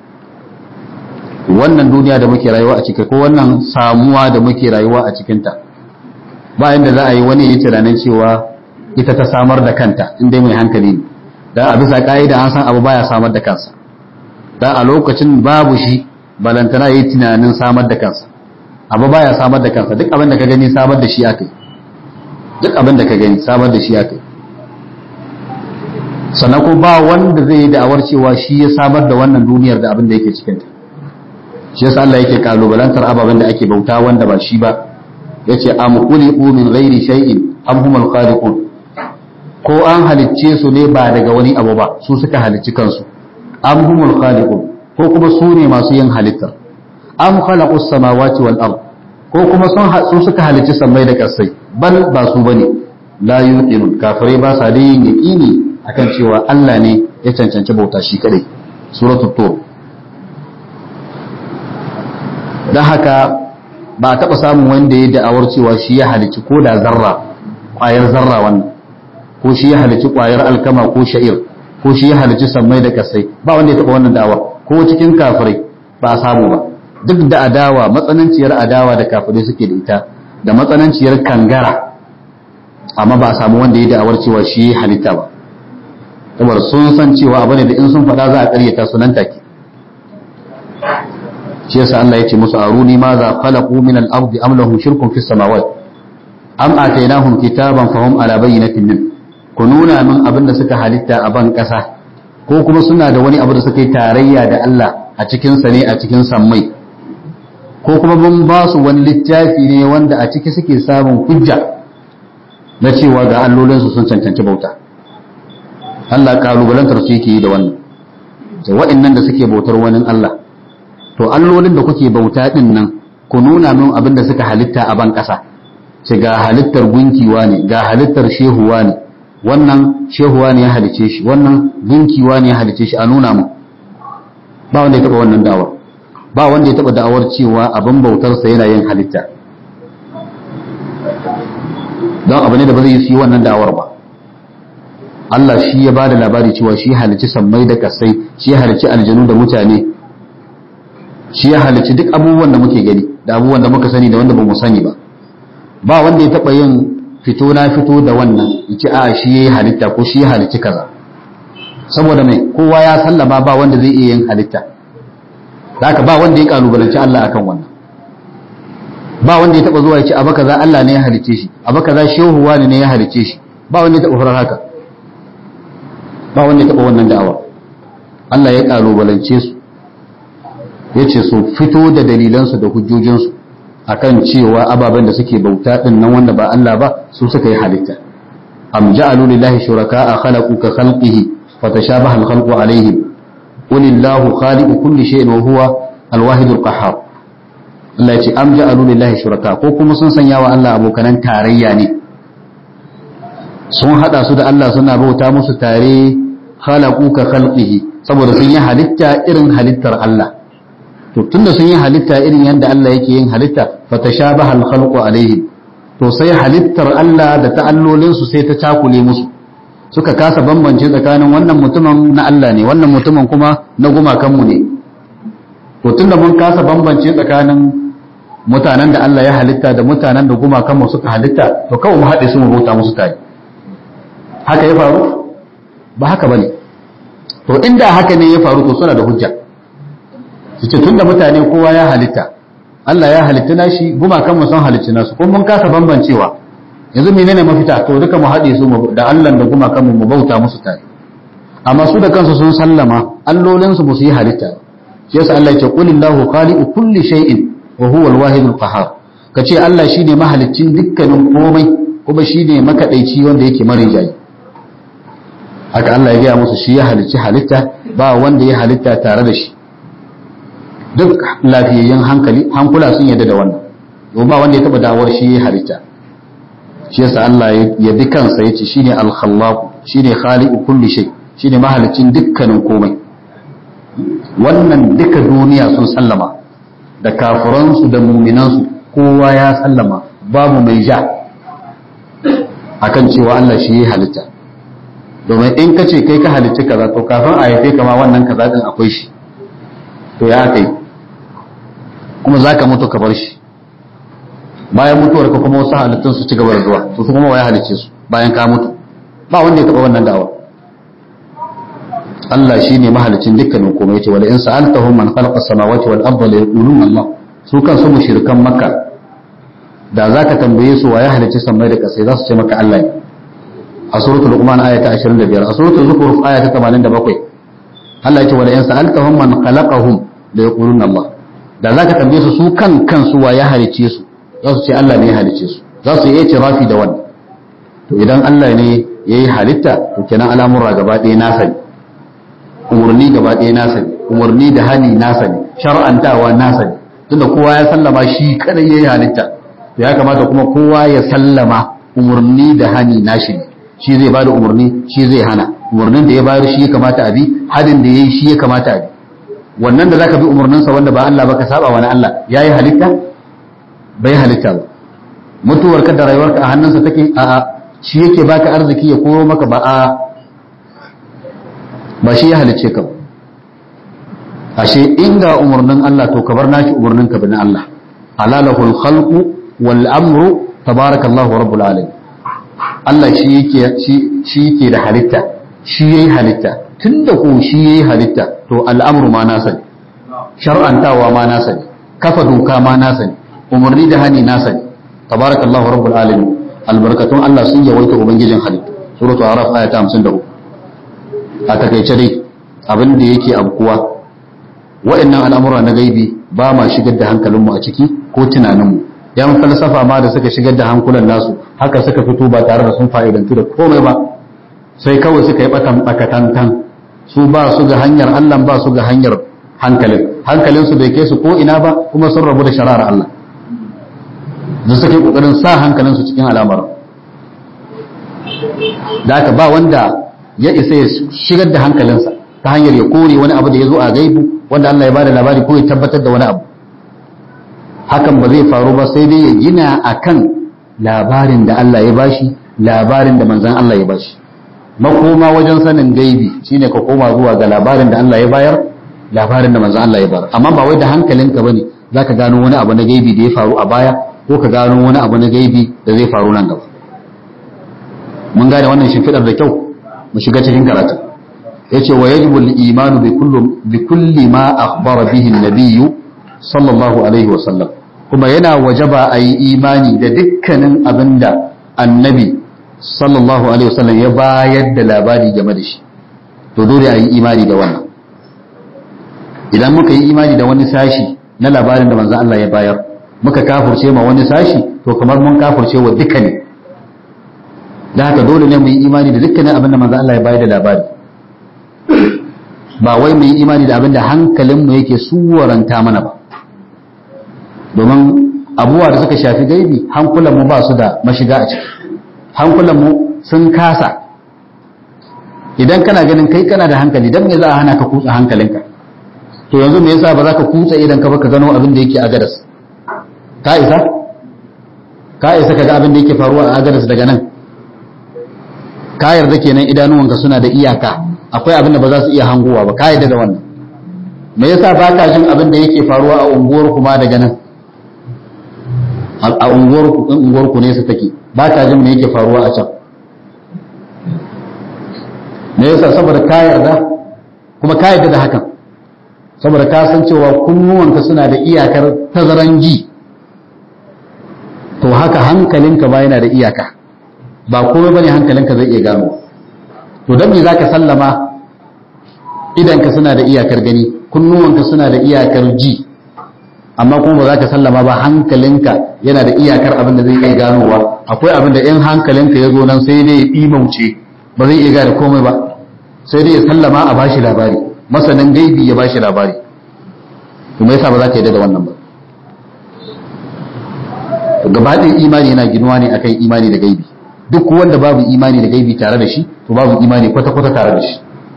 [SPEAKER 1] wannan duniya da muke rayuwa a ciki ko wannan samuwa da muke rayuwa a cikinta ba inda za a yi wani yi tunanin cewa ita ta samar da kanta in dai mai hankali ne dan a bisa ka'ida an san abu baya samar da kansa dan a lokacin babu shi balantana yi tunanin samar da kansa abu baya samar da kansa duk abin da ka gani samar da shi akai duk abin da ka gani samar da shi akai sannan ko ba wanda zai yi da'awar cewa shi ya samar da wannan duniyar da abin da yake cikinta shi yasa Allah yake kalubalantar ababen da ake bauta wanda ba shi ba yace am khuliqu min ghairi shay'in am humul khaliqun ko an halicce su ne ba daga wani abu ba su suka halicci kansu am humul khaliqun ko kuma su ne masu yin halittar am khalaqus samawati wal ard ko kuma sun su suka halicci sammai da kasai bal ba su bane la yuqinun kafirai ba sa da yin yaqini akan cewa Allah ne ya cancanci bauta shi kadai suratul tur dan haka ba a taba samun wanda ya da'awar cewa shi ya halicci ko da zarra ƙwayar zarra wannan ko shi ya halicci ƙwayar alkama ko sha'ir ko shi ya halicci sammai da kasai ba wanda ya taba wannan da'awa ko cikin kafirai ba a samu ba duk da adawa matsananciyar adawa da kafirai suke da ita da matsananciyar kangara amma ba a samu wanda ya da'awar cewa shi halitta ba saboda sun san cewa abu ne da in sun faɗa za a ƙaryata su nan take shi yasa Allah ya ce musu aruni ma za khalaqu min al-ardi am lahum shirkun fis samawati am atainahum kitaban fahum ala bayyinatin min ku nuna min abin da suka halitta a ban ƙasa ko kuma suna da wani abu da suka yi tarayya da Allah a cikin sa ne a cikin sammai ko kuma mun ba su wani littafi ne wanda a ciki suke samun hujja na cewa ga allolinsu sun cancanci bauta Allah kalubalantar su yake yi da wannan da wa'annan da suke bautar wani Allah to allolin da kuke bauta din nan ku nuna min abin da suka halitta a ban ƙasa ce ga halittar gunkiwa ne ga halittar shehuwa ne wannan shehuwa ne ya halice shi wannan gunkiwa ne ya halice shi a nuna mu ba wanda ya taba wannan da'awar ba wanda ya taba da'awar cewa abin bautarsa yana yin halitta don abu ne da ba zai yi wannan da'awar ba Allah shi ya ba da labari cewa shi halici sammai da kasai shi ya halici aljanu da mutane shi ya halici duk abubuwan da muke gani da abubuwan da muka sani da wanda ba mu sani ba ba wanda ya taba yin fito na fito da wannan yace a shi yayi halitta ko shi ya halici kaza saboda mai kowa ya sallama ba wanda zai iya yin halitta haka ba wanda ya kalubalanci Allah akan wannan ba wanda ya taba zuwa ya ce abu kaza Allah ne ya halice shi abu kaza shehu wani ne ya halice shi ba wanda ya taba farar haka ba wanda ya taba wannan da'awa Allah ya kalubalance su ya ce su fito da dalilansu da hujjojinsu akan cewa ababen da suke bauta din nan wanda ba Allah ba su suka yi halitta am ja'alu lillahi shuraka'a khalaqu ka khalqihi fatashabaha al-khalqu alaihim qul illahu khaliqu kulli shay'in wa huwa al-wahidul qahhar Allah ya ce am ja'alu lillahi shuraka ko kuma sun sanya wa Allah abokanan tarayya ne sun hada su da Allah suna bauta musu tare khalaqu ka khalqihi saboda sun yi halitta irin halittar Allah to tunda sun yi halitta irin yadda Allah yake yin halitta fatashabaha al-khalqu alaihim to sai halittar Allah da ta'allolin su sai ta cakule musu suka kasa bambance tsakanin wannan mutumin na Allah ne wannan mutumin kuma na gumakan mu ne to tunda mun kasa bambance tsakanin mutanen da Allah ya halitta da mutanen da gumakan mu suka halitta to kawai mu haɗe su mu bauta musu tare haka ya faru ba haka bane to inda haka ne ya faru to suna da hujja su ce tunda mutane kowa ya halitta Allah ya halitta nashi gumakan mu sun halitta nasu kuma mun kasa bambancewa yanzu menene mafita to duka mu haɗe su da Allah da gumakan mu mu bauta musu tare amma su da kansu sun sallama allolin su su yi halitta shi yasa Allah ya ce qulillahu khaliqu kulli shay'in wa huwa al-wahid al-qahhar kace Allah shine mahaliccin dukkanin komai kuma shine makadaici wanda yake marijayi haka Allah ya gaya musu shi ya halicci halitta ba wanda ya halitta tare da shi duk lafiyayyen hankali hankula sun yadda da wannan domin ba wanda ya taba dawar shi ya halitta shi yasa Allah ya bi kansa yace shine al-khallaq shine khaliqu kulli shay shine mahalicin dukkanin komai wannan duka duniya sun sallama da kafiransu da muminansu kowa ya sallama babu mai ja akan cewa Allah shi ya halitta domin in ka ce kai ka halicci kaza to kafin a haife kama wannan kaza din akwai shi to ya kai kuma za ka mutu ka bar shi bayan mutuwar ka kuma wasu halittun su ci gaba da zuwa to su kuma waya halicce su bayan ka mutu ba wanda ya taba wannan da'awa Allah shi ne mahalicin dukkanin komai yace wala in sa'altahum man khalaqa as-samawati wal arda la yaquluna Allah su kan su mushrikan makka da zaka tambaye su waye halicci sammai da kasai za su ce maka Allah ne a suratul luqman aya ta 25 a suratul zukhruf aya ta 87 Allah yace wala in sa'altahum man khalaqahum la yaquluna Allah da zaka tambaye su su kan kansu waye halicce su za su ce Allah ne ya halicce su za su yi itirafi da wannan to idan Allah ne yayi halitta to kenan al'amura gaba ɗaya nasa ne umarni gaba ɗaya nasa ne umarni da hani nasa ne shar'antawa nasa ne tunda kowa ya sallama shi kadai yayi halitta to ya kamata kuma kowa ya sallama umarni da hani nashi ne shi zai bada umarni shi zai hana umarnin da ya bayar shi ya kamata a bi hadin da yayi shi ya kamata a bi wannan da zaka bi umarninsa wanda ba Allah ba ka saba wani Allah yayi halitta bai halitta ba mutuwar ka da rayuwarka a hannunsa take a shi yake baka arziki ya koro maka ba a ba shi ya halicce ka ba ashe inda umarnin Allah to ka bar nashi umarnin ka bin Allah halalahul khalqu wal amru tabarakallahu rabbul alamin Allah shi yake shi yake da halitta shi yayi halitta tunda ko shi yayi halitta to al'amru ma nasa ne shar'antawa ma nasa ne kafa doka ma nasa ne umarni da hani nasa ne tabarakallahu rabbul alamin albarkatun Allah sun yawaita ubangijin halittu suratul araf aya ta 53 a takaice dai abin da yake abkuwa wa'annan al'amura na gaibi ba ma shigar da hankalinmu a ciki ko tunaninmu yan falsafa ma da suka shigar da hankulan nasu haka suka fito ba tare da sun fa'idantu da komai ba sai kawai suka yi batan bakatantan su ba su ga hanyar Allah ba su ga hanyar hankalin hankalin su bai kai su ko ina ba kuma sun rabu da shari'ar Allah da suka yi kokarin sa hankalin su cikin al'amarin da haka ba wanda ya isa ya shigar da hankalinsa ta hanyar ya kore wani abu da ya zo a gaibu wanda Allah ya bada labari ko ya tabbatar da wani abu hakan ba zai faru ba sai dai ya gina akan labarin da Allah ya bashi labarin da manzan Allah ya bashi makoma wajen sanin gaibi shine ka koma zuwa ga labarin da Allah ya bayar labarin da manzan Allah ya bayar amma ba wai da hankalinka bane zaka gano wani abu na gaibi da ya faru a baya ko ka gano wani abu na gaibi da zai faru nan gaba mun gane wannan shimfidar da kyau mu shiga cikin karatu yace wa yajibu al-imanu bi kulli bi kulli ma akhbara bihi an-nabiy sallallahu alaihi wa sallam kuma yana wajaba a yi imani da dukkanin abinda annabi sallallahu alaihi wa sallam ya bayar da labari game da shi to dole a yi imani da wannan idan muka yi imani da wani sashi na labarin da manzon Allah ya bayar muka kafurce ma wani sashi to kamar mun kafurce wa duka ne da haka dole ne mu yi imani da dukkanin abin da manzo Allah ya bayar da labari ba wai mu yi imani da abin da hankalinmu yake suwaranta mana ba domin abubuwa da suka shafi gaibi hankulanmu ba su da mashiga a ciki hankulanmu sun kasa idan kana ganin kai kana da hankali dan me za a hana ka kutsa hankalinka to yanzu me yasa ba za ka kutsa idan ka baka gano abin da yake a gadas ka isa ka isa ka ga abin da yake faruwa a gadas daga nan ka yarda kenan idanuwanka suna da iyaka akwai abin da ba za su iya hangowa ba ka yarda da wannan me yasa ba ka jin abin da yake faruwa a unguwar kuma daga nan a unguwar ku in unguwar ku ne su take ba ka jin me yake faruwa a can me yasa saboda ka yarda kuma ka yarda da hakan saboda ka san cewa kunnuwanka suna da iyakar tazaran ji to haka hankalinka ba yana da iyaka ba komai bane hankalinka zai iya gano to dan me zaka sallama idanka suna da iyakar gani kunnuwanka suna da iyakar ji amma kuma ba za ka sallama ba hankalinka yana da iyakar abin da zai iya ganowa akwai abin da in hankalinka ya zo nan sai dai ya ɗimauce ba zai iya gane komai ba sai dai ya sallama a bashi labari masanin gaibi ya bashi labari to me yasa ba za ka yarda da wannan ba gaba ɗin imani yana ginuwa ne akan imani da gaibi duk wanda babu imani da gaibi tare da shi to babu imani kwata-kwata tare da shi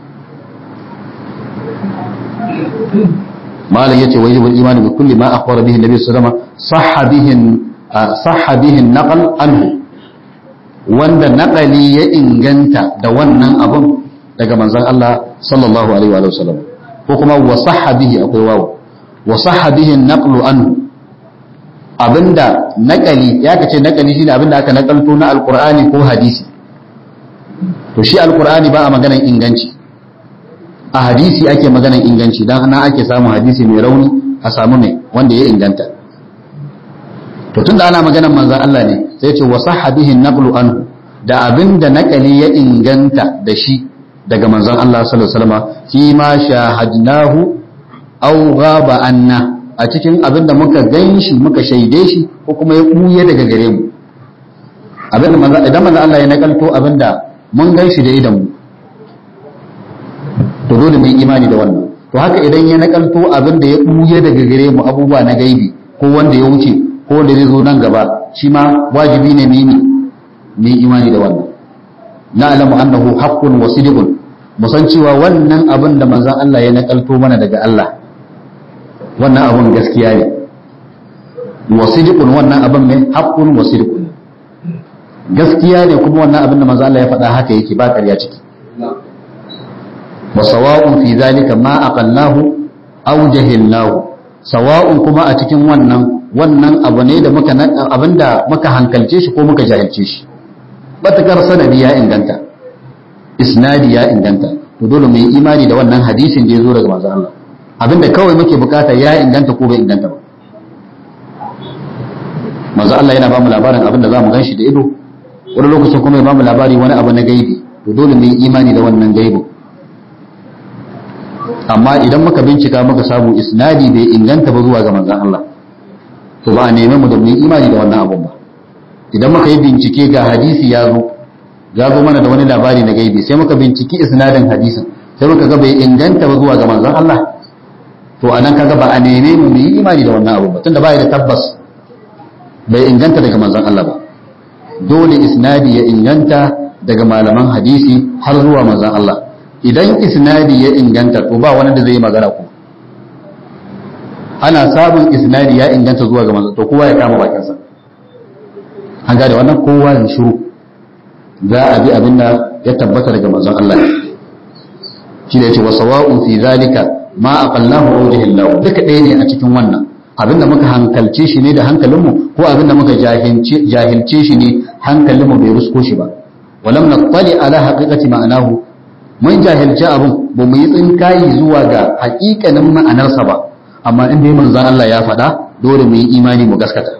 [SPEAKER 1] malam yace wa yajibul imani bi kulli ma akhbara bihi nabi sallallahu alaihi wasallam sahha bihi sahha bihi naqal anhu wanda naqali ya inganta da wannan abun daga manzon Allah sallallahu alaihi wa sallam ko kuma wa sahha bihi akwai wawu wa sahha bihi naqlu anhu abinda naqali ya kace naqali shine abinda aka nakalto na alqur'ani ko hadisi to shi alqur'ani ba a maganan inganci a hadisi ake maganan inganci dan ana ake samun hadisi mai rauni a samu mai wanda ya inganta to tunda ana maganan manzon Allah ne sai ce wa sahha bihi naqlu anhu da abinda naqali ya inganta da shi daga manzon Allah sallallahu alaihi wasallam fi ma shahadnahu aw ghaba anna a cikin abinda muka ganshi muka shaide shi ko kuma ya buye daga gare mu abinda manzon idan manzon Allah ya nakalto abinda mun ganshi da idan mu to dole mu yi imani da wannan to haka idan ya nakalto abin da ya buye daga gare mu abubuwa na gaibi ko wanda ya wuce ko wanda zai zo nan gaba shi ma wajibi ne mu yi mu yi imani da wannan na'lamu annahu haqqun wa sidqun mu san cewa wannan abin da manzon Allah ya nakalto mana daga Allah wannan abin gaskiya ne wa sidqun wannan abin ne haqqun wa sidqun gaskiya ne kuma wannan abin da manzon Allah ya faɗa haka yake ba ƙarya ciki وسواء في ذلك ما أقلناه أو جهلناه سواء kuma a cikin wannan wannan abu ne da muka abinda muka hankalce shi ko muka jahilce shi batakar sanadi ya inganta isnadi ya inganta to dole mu yi imani da wannan hadisin da ya zo daga manzon Allah abinda kawai muke bukata ya inganta ko bai inganta ba manzon Allah yana ba mu labarin abinda za mu gan shi da ido wani lokacin kuma ya ba mu labari wani abu na gaibi to dole mu yi imani da wannan gaibin amma idan muka bincika muka samu isnadi bai inganta ba zuwa ga manzon Allah to ba a neme mu da mu imani da wannan abun ba idan muka yi bincike ga hadisi ya zo ya zo mana da wani labari na gaibi sai muka binciki isnadin hadisin sai muka ga bai inganta ba zuwa ga manzon Allah to anan kaga ba a neme mu mu yi imani da wannan abun ba tunda ba da tabbas bai inganta daga manzon Allah ba dole isnadi ya inganta daga malaman hadisi har zuwa manzon Allah idan isnadi ya inganta to ba wani da zai yi magana ku ana samun isnadi ya inganta zuwa ga manzo to kowa ya kama bakinsa an gane wannan kowa ya shiru za a bi abin da ya tabbata daga manzon Allah shi da yace wa sawa'un fi zalika ma aqallahu aw jahillahu duka ɗaya ne a cikin wannan abin da muka hankalce shi ne da hankalinmu ko abin da muka jahilce shi ne hankalinmu bai rusko shi ba walam nattali ala haqiqati ma'anahu mun jahilci abin ba mu yi tsinkayi zuwa ga hakikanin ma'anarsa ba amma in dai manzon Allah ya faɗa dole mu yi imani mu gaskata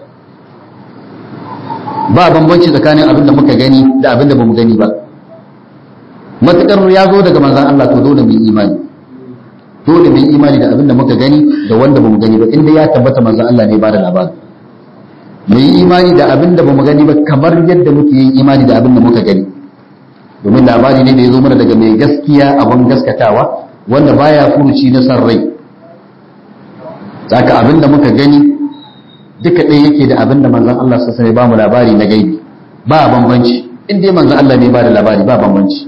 [SPEAKER 1] ba bambanci tsakanin abin da muka gani da abin da bamu gani ba matukar ya zo daga manzon Allah to dole mu yi imani dole mu yi imani da abin da muka gani da wanda bamu gani ba inda ya tabbata manzon Allah ne ba da labari mu yi imani da abin da bamu gani ba kamar yadda muke yin imani da abin da muka gani domin labari ne da ya zo mana daga mai gaskiya abin gaskatawa wanda baya furuci na san rai saka abin da muka gani duka ɗaya yake da abin da manzon Allah sa sai ba mu labari na gaibi ba bambanci in dai manzon Allah ne ba da labari ba bambanci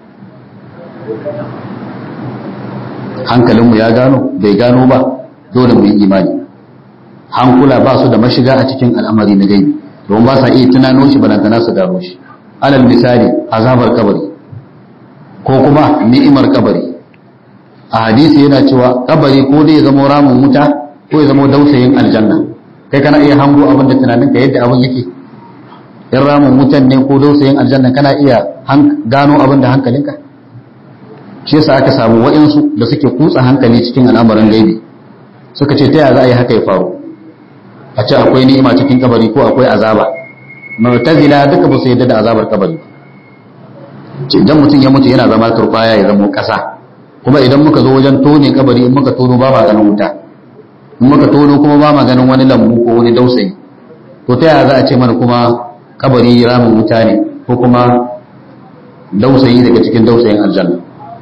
[SPEAKER 1] hankalinmu ya gano bai gano ba dole mu yi imani hankula ba su da mashiga a cikin al'amari na gaibi don ba sa iya tunano shi balantana su gano shi alal misali azabar kabari ko kuma ni'imar kabari a hadisi yana cewa kabari ko dai ya zama ramin wuta ko ya zama dausayin aljanna kai kana iya hango abin da tunaninka yadda abin yake in ramin wutan ne ko dausayin aljanna kana iya gano abin da hankalinka shi yasa aka samu wa'insu da suke kutsa hankali cikin al'amarin gaibi suka ce ta yaya za a yi haka ya faru a ce akwai ni'ima cikin kabari ko akwai azaba mu'tazila duka ba su yadda da azabar kabari ce idan mutum ya mutu yana zama turbaya ya zama kasa kuma idan muka zo wajen tone kabari in muka tono ba ma ganin wuta in muka tono kuma ba ma ganin wani lambu ko wani dausayi to ta yaya za a ce mana kuma kabari ramin wuta ne ko kuma dausayi daga cikin dausayin aljanna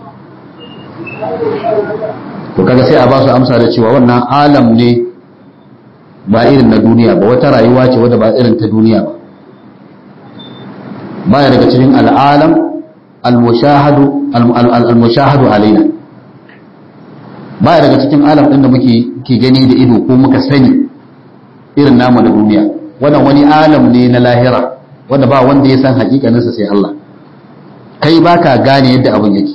[SPEAKER 1] to kaga sai a ba su amsa da cewa wannan alam ne ba irin na duniya ba wata rayuwa ce wadda ba irin ta duniya ba baya daga cikin al'alam al-mushahadu al-mushahadu alaina baya daga cikin alam din da muke ke gani da ido ko muka sani irin namu da duniya wannan wani alam ne na lahira wanda ba wanda ya san hakikaninsa sai Allah kai baka gane yadda abin yake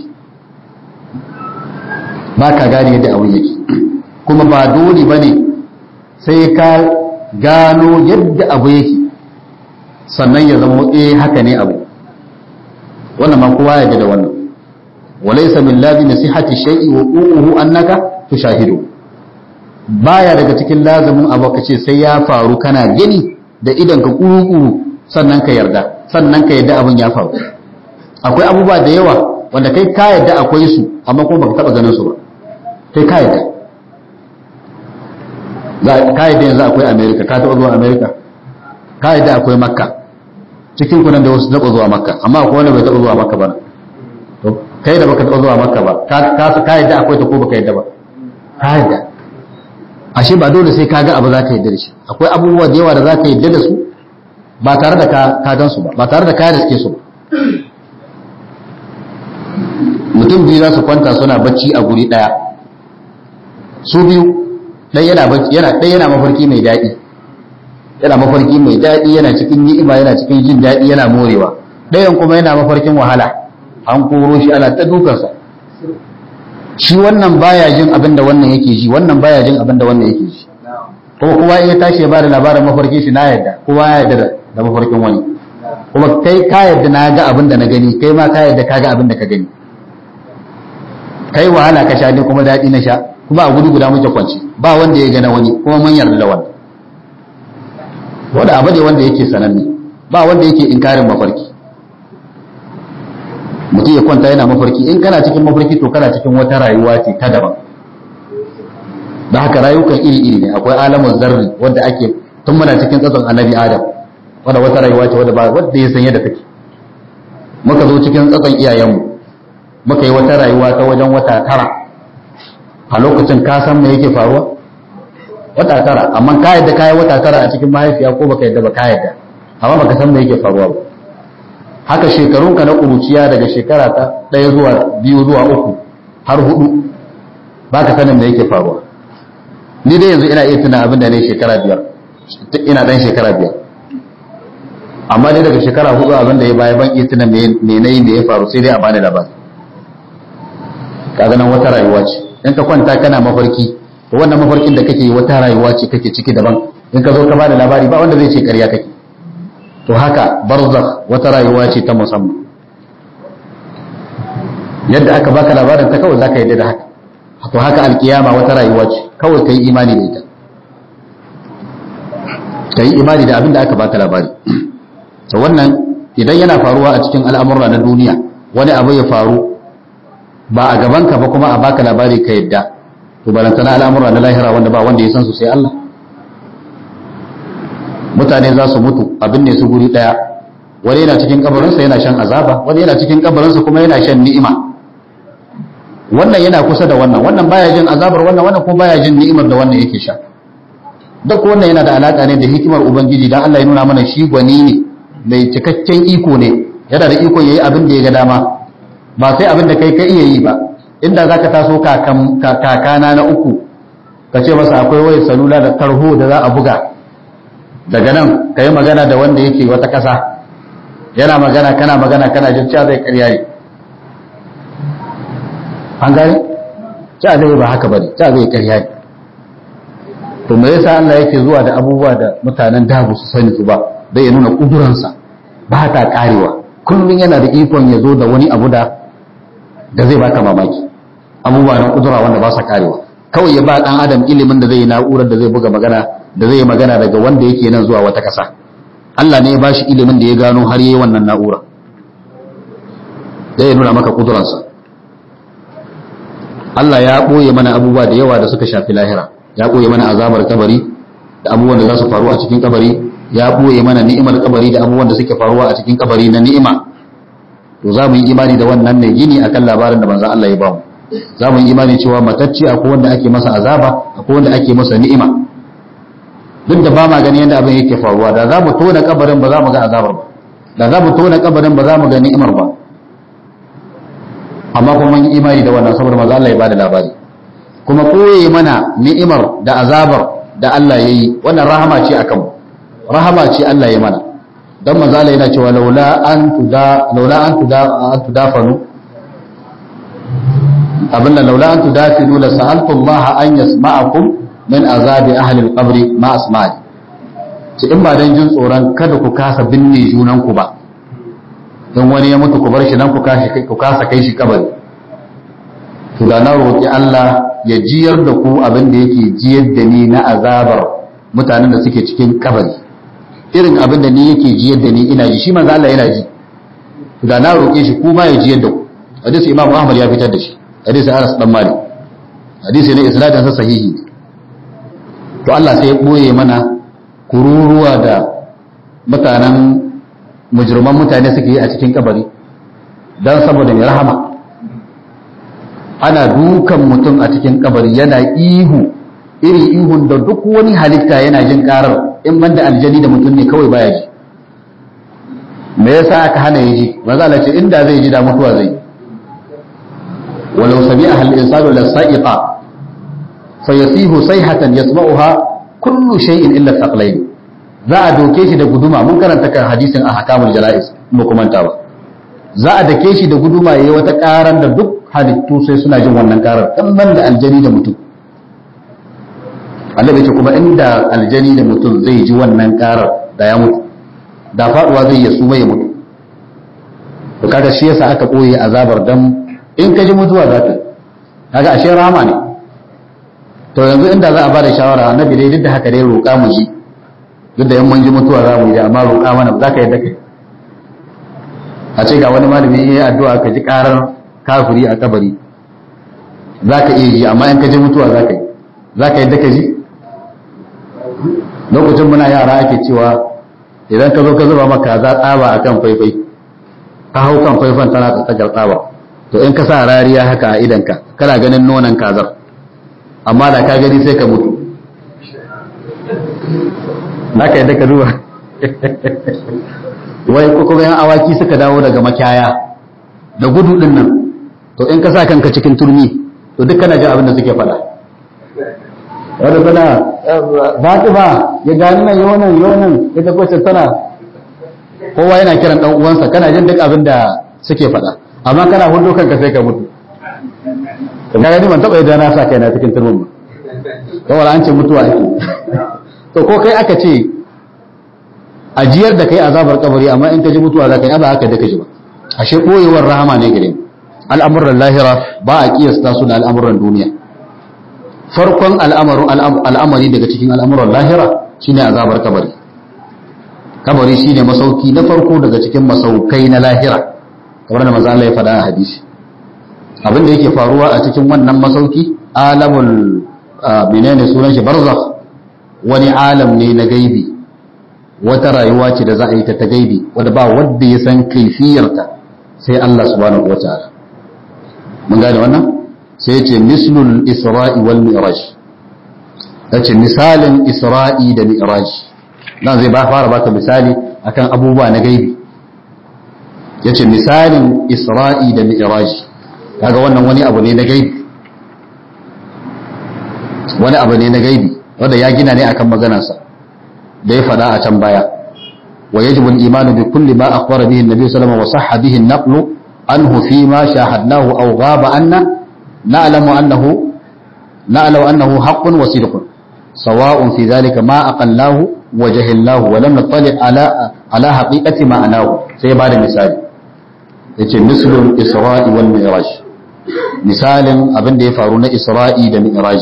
[SPEAKER 1] baka gane yadda abin yake kuma ba dole bane sai ka gano yadda abu yake sannan ya zama eh haka ne abu wannan ma kowa ya da wannan walaysa min lazimi sihhati shay'i wa qu'uhu annaka tushahidu baya daga cikin lazimin abu kace sai ya faru kana gani da idan ka kuru sannan ka yarda sannan ka yarda abin ya faru akwai abubuwa da yawa wanda kai ka yarda akwai su amma kuma baka taba ganin su ba kai ka yarda ka yarda yanzu akwai america ka taba zuwa america ka yarda akwai makka cikin kunan da wasu taba zuwa makka amma akwai wanda bai taba zuwa makka ba to kai da baka taba zuwa makka ba ka ka yarda akwai ta ko baka yarda ba ka yarda ashe ba dole sai ka ga abu za ka yarda da shi akwai abubuwa da yawa da za ka yarda da su ba tare da ka gan su ba ba tare da ka riske su ba mutum biyu za su kwanta suna bacci a guri ɗaya su biyu ɗaya yana bacci yana ɗaya yana mafarki mai daɗi yana mafarki mai daɗi yana cikin ni'ima yana cikin jin daɗi yana morewa ɗayan kuma yana mafarkin wahala an koro shi ana ta dukansa shi wannan baya jin abin da wannan yake ji wannan baya jin abin da wannan yake ji kuma kowa in ya tashi ya bada labarin mafarkin shi na yadda kowa ya yadda da mafarkin wani kuma kai ka yadda na ga abin da na gani kai ma ka yadda ka ga abin da ka gani kai wahala ka sha ne kuma daɗi na sha kuma a gudu guda muke kwanci ba wanda ya gana wani kuma mun yarda da wannan wanda abu ne wanda yake sananne ba wanda yake inkarin mafarki mutum ya kwanta yana mafarki in kana cikin mafarki to kana cikin wata rayuwa ce ta daban da haka rayukan iri iri ne akwai alamun zarri wanda ake tun muna cikin tsatson annabi adam wanda wata rayuwa ce wanda ba wanda ya san yadda take muka zo cikin tsatson iyayenmu muka yi wata rayuwa ta wajen wata tara a lokacin ka san me yake faruwa wata tara amma ka yadda ka yi wata tara a cikin mahaifiya ko baka yadda ba ka yadda amma baka san me yake faruwa ba haka shekarunka na ƙuruciya daga shekara ta ɗaya zuwa biyu zuwa uku har hudu ba ka sanin me yake faruwa ni dai yanzu ina iya tuna abin da ne shekara biyar ina ɗan shekara biyar amma dai daga shekara hudu abin da ya baya ban iya tuna me na yi me ya faru sai dai a bani labari kaga nan wata rayuwa ce in ka kwanta kana mafarki to wannan mafarkin da kake wata rayuwa ce kake ciki daban in ka zo ka bada labari ba wanda zai ce ƙarya kake to haka barzakh wata rayuwa ce ta musamman yadda aka baka labarin ta kawai zaka yadda da haka to haka alkiyama wata rayuwa ce kawai kai imani da ita kai imani da abin da aka baka labari to wannan idan yana faruwa a cikin al'amura na duniya wani abu ya faru ba a gaban ka ba kuma a baka labari ka yadda to balantana al'amura na lahira wanda ba wanda ya san su sai Allah mutane za su mutu abin ne su guri daya wani yana cikin kabarinsa yana shan azaba wani yana cikin kabarinsa kuma yana shan ni'ima wannan yana kusa da wannan wannan baya jin azabar wannan wannan kuma baya jin ni'imar da wannan yake sha duk wannan yana da alaka ne da hikimar ubangiji dan Allah ya nuna mana shi gwani ne mai cikakken iko ne yana da iko yayi abin da ya ga dama ba sai abin da kai ka iya yi ba inda zaka taso kakana na uku ka ce masa akwai wayar salula da tarho da za a buga daga nan ka yi magana da wanda yake wata ƙasa yana magana kana magana kana jin cewa zai karya ne an gane ta zai ba haka bane ta zai ƙarya ne to me yasa Allah yake zuwa da abubuwa da mutanen da ba su sani su ba dai ya nuna kuduransa ba ta karewa kullum yana da ikon ya zo da wani abu da da zai baka mamaki abubuwa na kudura wanda ba sa karewa kawai ya ba dan adam ilimin da zai yi na'urar da zai buga magana da zai yi magana daga wanda yake nan zuwa wata kasa Allah ne ya bashi ilimin da ya gano har yayi wannan na'ura zai nuna maka kuduransa Allah ya ɓoye mana abubuwa da yawa da suka shafi lahira ya ɓoye mana azabar kabari da abubuwan da za su faru a cikin kabari ya ɓoye mana ni'imar kabari da abubuwan da suke faruwa a cikin kabari na ni'ima to za mu yi imani da wannan ne gini akan labarin da manzon Allah ya bamu za mu yi imani cewa matacce akwai wanda ake masa azaba akwai wanda ake masa ni'ima duk da ba ma gani yadda abin yake faruwa da za mu tona kabarin ba za mu ga azabar ba da za mu tona kabarin ba za mu ga ni'imar ba amma kuma mun yi imani da wannan saboda manzo Allah ya bada labari kuma koye mana ni'imar da azabar da Allah ya yi wannan rahama ce akan rahama ce Allah ya mana dan manzo Allah yana cewa laula an tuda laula an tuda an tudafanu abinda laula an tudafinu la sa'altu Allah an yasma'akum min azabi ahli al-qabr ma asma'i ci in ba dan jin tsoron kada ku kasa binne junan ku ba don wani ya mutu ku bar shi nan ku kasa kai shi kabari to da na roƙi Allah ya jiyar da ku abin da yake jiyar da ni na azabar mutanen da suke cikin kabari irin abin da ni yake jiyar da ni ina ji shi manzo Allah yana ji to da na roƙe shi ku ma ya jiyar da ku hadisi Imam Ahmad ya fitar da shi hadisi Anas dan Malik hadisi ne isnadin sa sahihi to Allah sai ya boye mana kururuwa da mutanen mujirman mutane suke yi a cikin kabari don saboda mai rahama ana dukan mutum a cikin kabari yana ihu iri ihun da duk wani halitta yana jin karar in banda aljani da mutum ne kawai baya ji me yasa aka hana ya ji maza ce inda zai ji da mutuwa zai walau sami a halin insanu la sa'iqa fa yasihu sayhatan yasma'uha kullu shay'in illa thaqlayn za a doke shi da guduma mun karanta kan hadisin a hakamul jala'is mu kumanta ba za a dake shi da guduma yayi wata karan da duk halittu sai suna jin wannan karar dan da aljani da mutum Allah ce kuma inda aljani da mutum zai ji wannan karar da ya mutu da faduwa zai ya suma ya mutu to kaga shi yasa aka koyi azabar dan in ka ji mutuwa za ka kaga ashe rama ne to yanzu inda za a bada shawara annabi dai duk da haka dai roƙa mu ji duk da yan mun ji mutuwa za mu yi amma roƙa mana za ka yadda kai a ce ga wani malami ya yi addu'a ka ji karar kafiri a kabari za ka iya ji amma in ka ji mutuwa za ka yi za ka yadda ka ji lokacin muna yara ake cewa idan ka zo ka zuba maka za tsaba a kan faifai ka hau kan faifan tana tsakar tsaba to in ka sa rariya haka a idanka kana ganin nonon kazar amma da ka gani sai ka mutu za ka yadda ka duba wai kuma yan awaki suka dawo daga makiyaya da gudu din nan to in ka sa kanka cikin turmi to duk kana jin abin da suke faɗa wanda tana fatima ya gani nan yonan yonan ita kwacin tana kowa yana kiran dan uwansa kana jin duk abin da suke faɗa amma kana hudu kanka sai ka mutu ka gani ban taɓa yadda na sa kai na cikin turmin ba kawai an ce mutuwa ake to ko kai aka ce ajiyar da kai azabar kabari amma in ka ji mutuwa za ka yi ba haka da ka ji ba ashe koyewar rahama ne gare mu al'amuran lahira ba a kiyasta su da al'amuran duniya farkon al'amari daga cikin al'amuran lahira shine azabar kabari kabari shine masauki na farko daga cikin masaukai na lahira kamar da maza Allah ya faɗa a hadisi abin da yake faruwa a cikin wannan masauki alamul menene sunan shi barzakh wani alam ne na gaibi wata rayuwa ce da za a yi ta ta gaibi wadda ba wadda ya san kaifiyarta sai Allah subhanahu wataala mun gane wannan sai ce mislul isra'i wal mi'raj yace misalin isra'i da mi'raj dan zai ba fara baka misali akan abubuwa na gaibi yace misalin isra'i da mi'raj kaga wannan wani abu ne na gaibi wani abu ne na gaibi wanda ya gina ne akan maganarsa da ya faɗa a can baya wa yajibu al-imanu bi kulli ma akhbara bihi an-nabi sallallahu alaihi wasallam wa sahha bihi an-naqlu anhu fi ma shahadnahu aw ghaba anna na'lamu annahu na'lamu annahu haqqun wa sidqun sawa'un fi dhalika ma aqallahu wa jahilnahu wa lam nattali ala ala haqiqati ma'anahu sai ba da misali yace mislul isra'i wal mi'raj misalin abin da ya faru na isra'i da mi'raj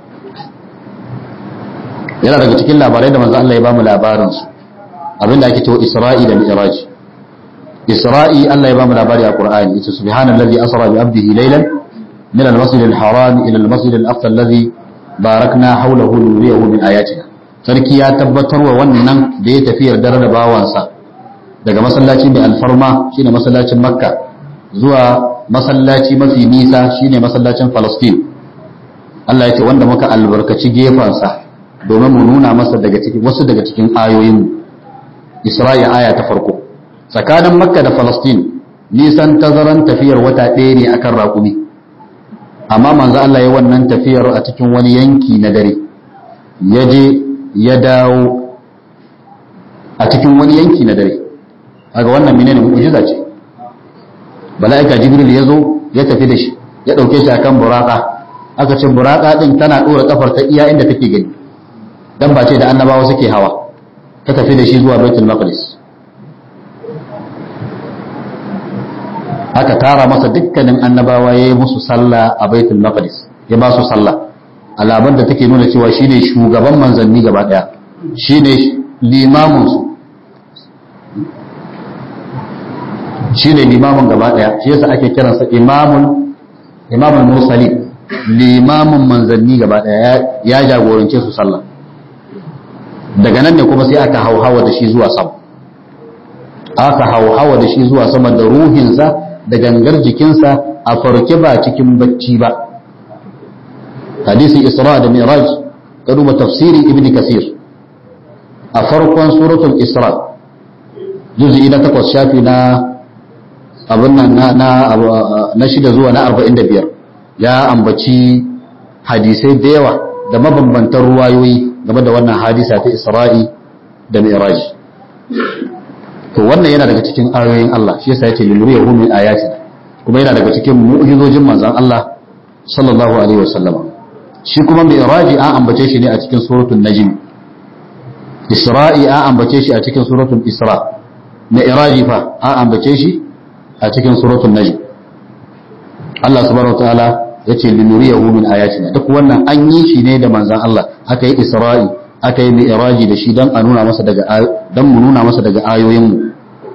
[SPEAKER 1] yana daga cikin labarai da manzo Allah ya bamu labarin su abin da ake cewa isra'i da mi'raj isra'i Allah ya bamu labari a Qur'ani yace subhanallazi asra bi abdihi laylan min al-masjid al-haram ila al-masjid al-aqsa alladhi barakna hawlahu liyuriyahu min ayatina sarki ya tabbatar wa wannan da ya tafiyar dare da bawansa daga masallaci mai alfarma shine masallacin makka zuwa masallaci mafi nisa shine masallacin falastin Allah ya ce wanda muka albarkaci gefansa domin mu nuna masa daga cikin wasu daga cikin ayoyin Isra'i aya ta farko tsakanin makka da falastin nisan tazaran tafiyar wata ɗaya ne akan raƙumi amma manzo Allah ya wannan tafiyar a cikin wani yanki na dare ya je ya dawo a cikin wani yanki na dare kaga wannan menene mu'jiza ce mala'ika jibril ya zo ya tafi da shi ya dauke shi akan buraka aka ce buraka din tana dora kafar ta iya inda take gani dan ba ce da annabawa suke hawa ta tafi da shi zuwa baitul maqdis aka tara masa dukkanin annabawa ya yi musu sallah a baitul maqdis ya ba su sallah alaban da take nuna cewa shine shugaban manzanni gaba daya shine limamin su shine limamin gaba daya shi yasa ake kiransa imamul imamul mursalin limamin manzanni gaba daya ya jagorance su sallah daga nan ne kuma sai aka hauhawa da shi zuwa sama aka hauhawa da shi zuwa sama da ruhinsa da gangar jikinsa a farke ba cikin bacci ba hadisi isra da mi'raj ka duba tafsiri ibn kasir a farkon suratul isra juz'i na takwas shafi na abin nan na na na shida zuwa na arba'in da biyar ya ambaci hadisai da yawa da mabambantan ruwayoyi game da wannan hadisa ta isra'i da mi'raj to wannan yana daga cikin ayoyin Allah shi yasa yace liluriyahu min ayatina kuma yana daga cikin mu'jizojin manzon Allah sallallahu alaihi wasallam shi kuma mi'raji an ambace shi ne a cikin suratul najm isra'i an ambace shi a cikin suratul isra mi'raji fa an ambace shi a cikin suratul najm Allah subhanahu wataala yace linuriyahu min ayatina duk wannan an yi shi ne da manzon Allah aka yi isra'i aka yi mi'raji da shi dan a nuna masa daga dan mu nuna masa daga ayoyin mu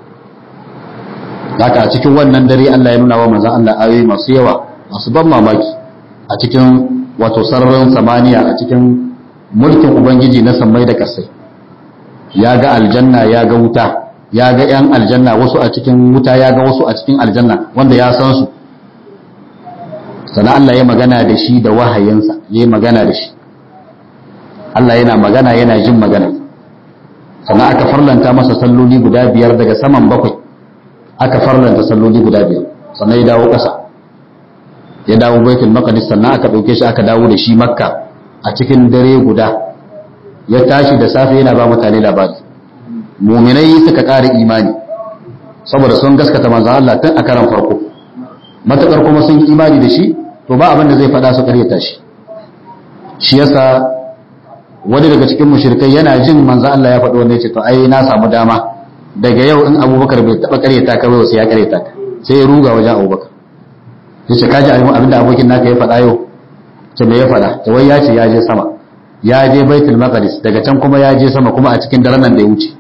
[SPEAKER 1] haka a cikin wannan dare Allah ya nuna wa manzon Allah ayoyi masu yawa masu ban mamaki a cikin wato sararin samaniya a cikin mulkin ubangiji na sammai da kasai ya ga aljanna ya ga wuta ya ga yan aljanna wasu a cikin wuta ya ga wasu a cikin aljanna wanda ya san su sannan Allah ya magana da shi da wahayinsa ya magana da shi Allah yana magana yana jin magana sannan aka farlanta masa salloli guda biyar daga saman bakwai aka farlanta salloli guda biyar sannan ya dawo ƙasa ya dawo baitul maqdis sannan aka ɗauke shi aka dawo da shi makka a cikin dare guda ya tashi da safe yana ba mutane labari muminai suka ƙara imani saboda sun gaskata manzon Allah tun a karan farko matakar kuma sun yi imani da shi to ba abin da zai faɗa su ƙaryata shi shi yasa wani daga cikin mushrikai yana jin manzo Allah ya faɗi wanda ya ce to ai na samu dama daga yau in Abubakar bai taba ƙaryata ka bai sai ya ƙaryata ka sai ya ruga wajen Abubakar yace ka ji abinda abokin naka ya faɗa yau ce me ya faɗa to wai ya ce ya je sama ya je Baitul Maqdis daga can kuma ya je sama kuma a cikin daren nan da ya wuce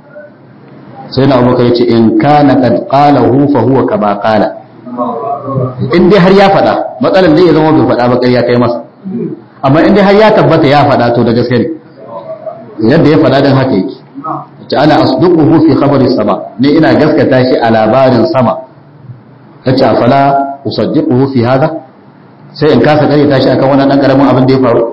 [SPEAKER 1] sai na Abubakar ya ce in kana qad qalahu fa huwa kama qala in dai har ya faɗa matsalar dai ya zama bai faɗa ba ƙarya kai masa amma in dai har ya tabbata ya faɗa to da gaske ne yadda ya faɗa dan haka yake ta ana asduquhu fi khabari sama ne ina gaskata shi a labarin sama tace afala usaddiquhu fi hada sai in kasa kare tashi akan wannan dan karamin abin da ya faru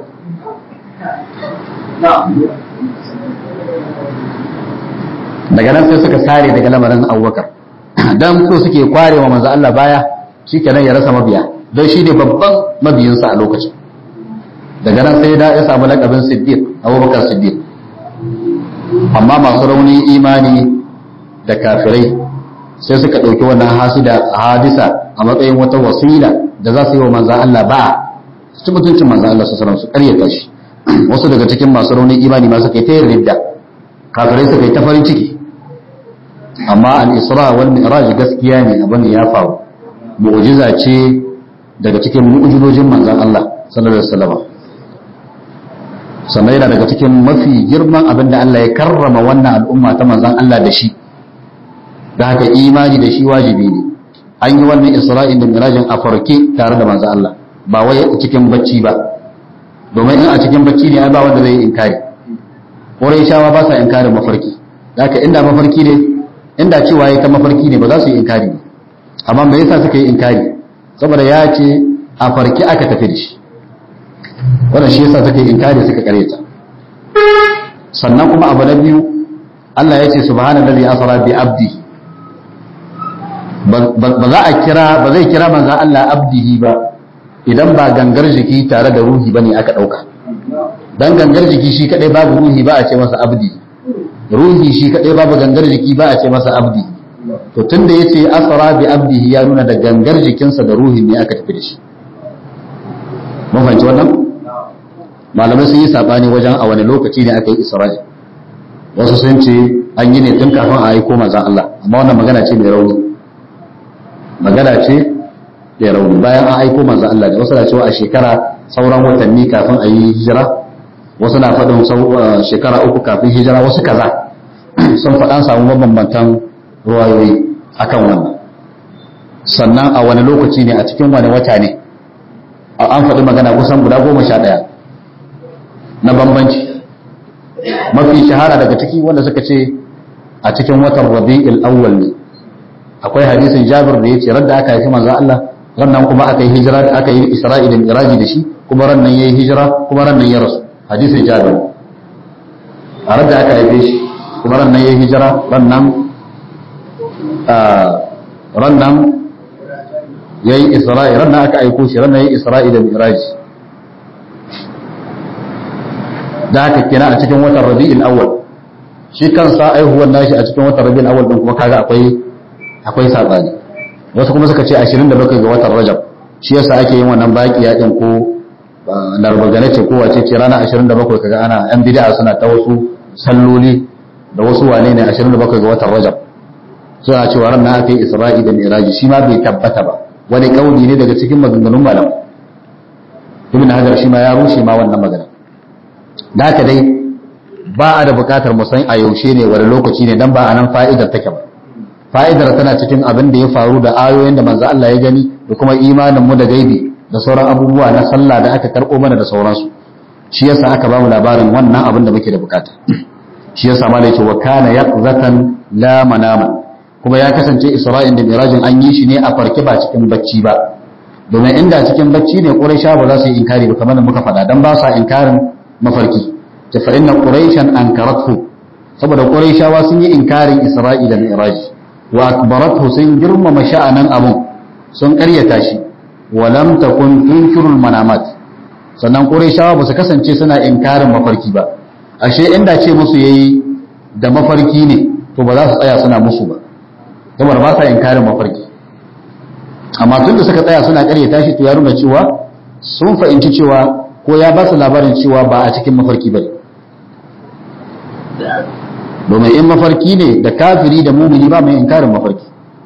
[SPEAKER 1] daga nan sai suka sare daga lamarin Abubakar dan so suke kwarewa manzo Allah baya shikenan ya rasa mabiya don shi ne babban mabiyinsa a lokacin daga nan sai ya samu lakabin siddiq abubakar siddiq amma masu rauni imani da kafirai sai suka ɗauki wannan hasida hadisa a matsayin wata wasila da za su yi wa manzan Allah ba su ci mutuncin manzo Allah sallallahu alaihi wasallam su karyata shi wasu daga cikin masu raunin imani ma suka yi ta yin ridda kafirai suka yi ta farin ciki amma al-isra wal mi'raj gaskiya ne abin ya faru mu'jiza ce daga cikin mu'jizojin manzon Allah sallallahu alaihi wasallam sannan yana daga cikin mafi girman abin da Allah ya karrama wannan al'umma ta manzon Allah da shi da haka imani da shi wajibi ne an yi wannan isra'in da mirajin a farke tare da manzon Allah ba wai cikin bacci ba domin in a cikin bacci ne ai ba wanda zai yi inkari ƙorai shawa ba sa inkarin mafarki da haka inda mafarki ne inda cewa ya ta mafarki ne ba za su yi inkari ba amma me yasa suka yi inkari saboda ya ce a farki aka tafi da shi wannan shi yasa suka yi inkari suka kareta sannan kuma abu na biyu Allah ya ce subhanallazi asra bi abdi ba za a kira ba zai kira manzon Allah abdihi ba idan ba gangar jiki tare da ruhi bane aka dauka dan gangar jiki shi kadai babu ruhi ba a ce masa abdi ruhi shi kadai babu gangar jiki ba a ce masa abdi to tunda yace asra bi abdihi ya nuna da gangar jikinsa da ruhin ne aka tafi da shi mun fahimci wannan malamai sun yi sabani wajen a wani lokaci ne aka yi isra'i wasu sun ce an yi ne tun kafin a aiko manzon Allah amma wannan magana ce mai rauni magana ce mai rauni bayan an aiko manzon Allah da wasu na cewa a shekara sauran watanni kafin a yi hijira wasu na faɗin shekara uku kafin hijira wasu kaza sun faɗan samu mabambantan ruwayoyi akan wannan sannan a wani lokaci ne a cikin wani wata ne an faɗi magana kusan guda goma sha ɗaya na bambanci mafi shahara daga ciki wanda suka ce a cikin watan rabi'il awwal ne akwai hadisin jabir da ya ce radda aka haifi manzon Allah rannan kuma aka yi hijira aka yi isra'i da miraji da shi kuma rannan yayi hijira kuma rannan ya rasu hadisin jabir a radda aka haife shi kuma rannan yayi hijira rannan rannan yayi isra'i rannan aka aiko shi rannan yayi isra'i da miraji da haka kenan a cikin watan rabi'il awwal shi kansa aihuwar nashi a cikin watan rabi'il awwal din kuma kaga akwai akwai sabani wasu kuma suka ce 27 ga watan rajab shi yasa ake yin wannan baki yakin ko larbagane ce ko wace ce rana 27 kaga ana yan bid'a suna ta wasu salloli da wasu wane ne 27 ga watan rajab suna cewa ran na aka yi isra'i da miraji shi ma bai tabbata ba wani kauli ne daga cikin maganganun malam ibn hajar shi ma ya rushe ma wannan magana da haka dai ba a da bukatar mu san a yaushe ne wani lokaci ne dan ba a nan fa'idar take ba fa'idar tana cikin abin da ya faru da ayoyin da manzo Allah ya gani da kuma imanin mu da gaibi da sauran abubuwa na sallah da aka karbo mana da sauransu shi yasa aka ba mu labarin wannan abin da muke da bukata shi yasa ma yake wa kana yaqzatan la manama kuma ya kasance Isra'il da Mirajin an yi shi ne a farke ba cikin bacci ba domin inda cikin bacci ne Quraysha ba za su yi inkari ba kamar da muka faɗa dan ba sa inkarin mafarki ta fa inna quraishan ankarathu saboda quraishawa sun yi inkarin isra'i da mi'raj wa akbarathu sun girmama sha'anan abun sun karyata shi wa lam takun tunkirul manamat sannan quraishawa ba su kasance suna inkarin mafarki ba ashe inda ce musu yayi da mafarki ne to ba za su tsaya suna musu ba saboda ba sa inkarin mafarki amma tun da suka tsaya suna karyata shi to ya nuna cewa sun fahimci cewa ko ya ba su labarin cewa ba a cikin mafarki ba domin in mafarki ne da kafiri da mumini ba mai inkarin mafarki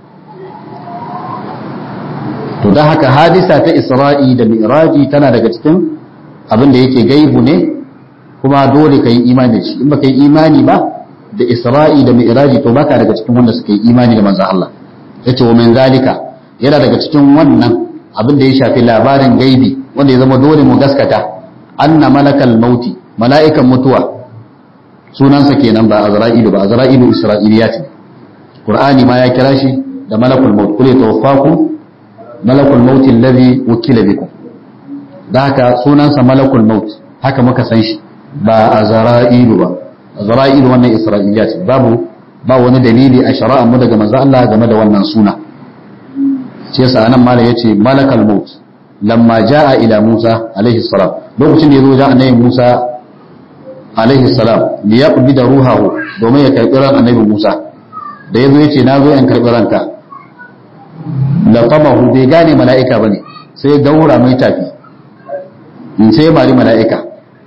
[SPEAKER 1] to don haka hadisa ta isra'i da mi'raji tana daga cikin abin da yake gaibu ne kuma dole ka yi imani da shi in baka yi imani ba da isra'i da mi'raji to baka daga cikin wanda suka yi imani da manzon Allah yace wa min zalika yana daga cikin wannan abin da ya shafi labarin gaibi wanda ya zama dole mu gaskata anna malakal mauti mala'ikan mutuwa sunansa kenan ba azra'ilu ba azra'ilu isra'iliyat ne qur'ani ma ya kira shi da malakul maut kule tawaffaku malakul maut alladhi wukila bikum da haka sunansa malakul maut haka muka san shi ba azra'ilu ba azra'ilu wannan isra'iliyat babu ba wani dalili a shari'ar mu daga manzo Allah game da wannan suna shi yasa anan mala yace malakal maut lamma jaa ila Musa alaihi salam lokacin da yazo ga annabi Musa alaihi salam li yaqbida ruhahu domin ya karbi ran annabi Musa da yazo yace na zo in karbi ranka laqamahu bai gane mala'ika bane sai ya daura mai tafi in sai mari mala'ika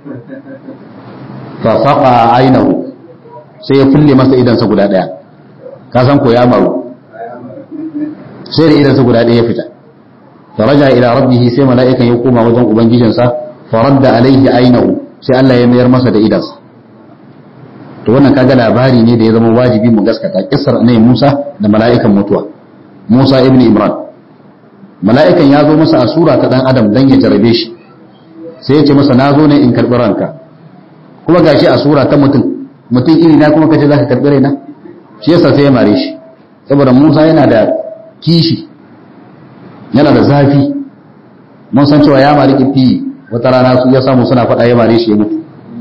[SPEAKER 1] fa faqa ainahu sai ya fulle masa idansa guda daya ka san ko ya maru sai da idansa guda daya ya fita faraja ila rabbihi sai mala'ikan ya koma wajen ubangijinsa faradda alaihi ainahu sai Allah ya mayar masa da idansa to wannan kaga labari ne da ya zama wajibi mu gaskata kissar ne Musa da mala'ikan mutuwa Musa ibn Imran mala'ikan ya zo masa a sura ta dan adam dan ya jarabe shi sai ya ce masa na zo ne in karbi ranka kuma gashi a sura ta mutum mutum iri na kuma kace zaka karbi raina shi yasa sai ya mare shi saboda Musa yana da kishi yana da zafi mun san cewa ya mari kifi wata rana su ya samu suna faɗa ya mare shi ya mutu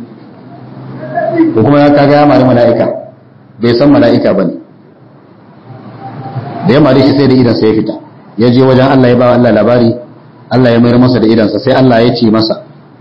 [SPEAKER 1] ko kuma ya kaga ya mari mala'ika bai san mala'ika bane da ya mare shi sai da idansa ya fita ya je wajen Allah ya ba Allah labari Allah ya mayar masa da idansa sai Allah ya ce masa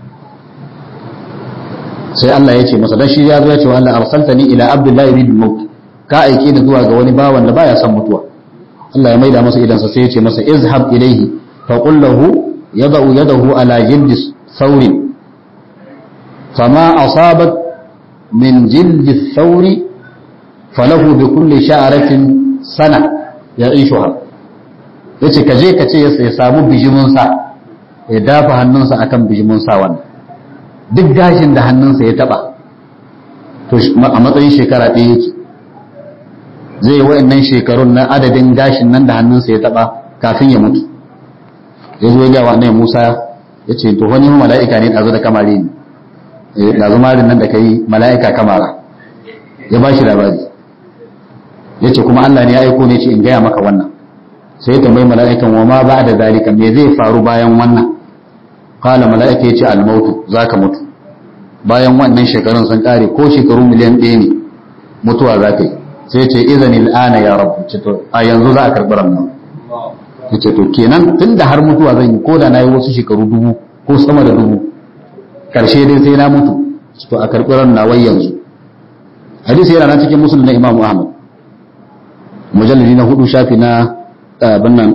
[SPEAKER 1] sai Allah ya ce masa dan shi ya zo ya ce wa Allah arsaltani ila abdullahi bin maut ka aike ni zuwa ga wani bawan da baya son mutuwa Allah ya maida masa idansa sai ya ce masa izhab ilaihi fa qul lahu yada'u yadahu ala jildi thawrin fama asabat min jildi thawri falahu bi kulli sha'ratin sana ya'ishuha yace ka je ka ce ya samu bijimin sa ya dafa hannunsa akan bijimin sa wannan duk gashin da hannunsa ya taba to a matsayin shekara ɗaya yake zai yi wa'annan shekarun na adadin gashin nan da hannunsa ya taba kafin ya mutu ya zo ya wa annabi Musa ya ce to wani mala'ika ne ɗazu da kamari ne ɗazu marin nan da ka yi mala'ika kamara ya ba shi labari ya ce kuma Allah ne ya aiko ne ce in gaya maka wannan sai ya tambayi mala'ikan wa ma ba da zalika me zai faru bayan wannan kala mala'ika ya ce almautu za ka mutu bayan wannan shekarun sun kare ko shekaru miliyan ɗaya ne mutuwa za ka yi sai ce izani al'ana ya rabu a yanzu za a karɓi ranar ya ce to kenan tun da har mutuwa zan yi ko da na yi wasu shekaru dubu ko sama da dubu karshe dai sai na mutu to a karɓi ranar wai yanzu hadisi yana nan cikin musulun na imamu ahmad mujalladi na hudu shafi na abin nan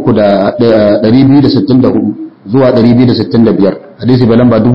[SPEAKER 1] 264 zuwa 265 hadisi bai lamba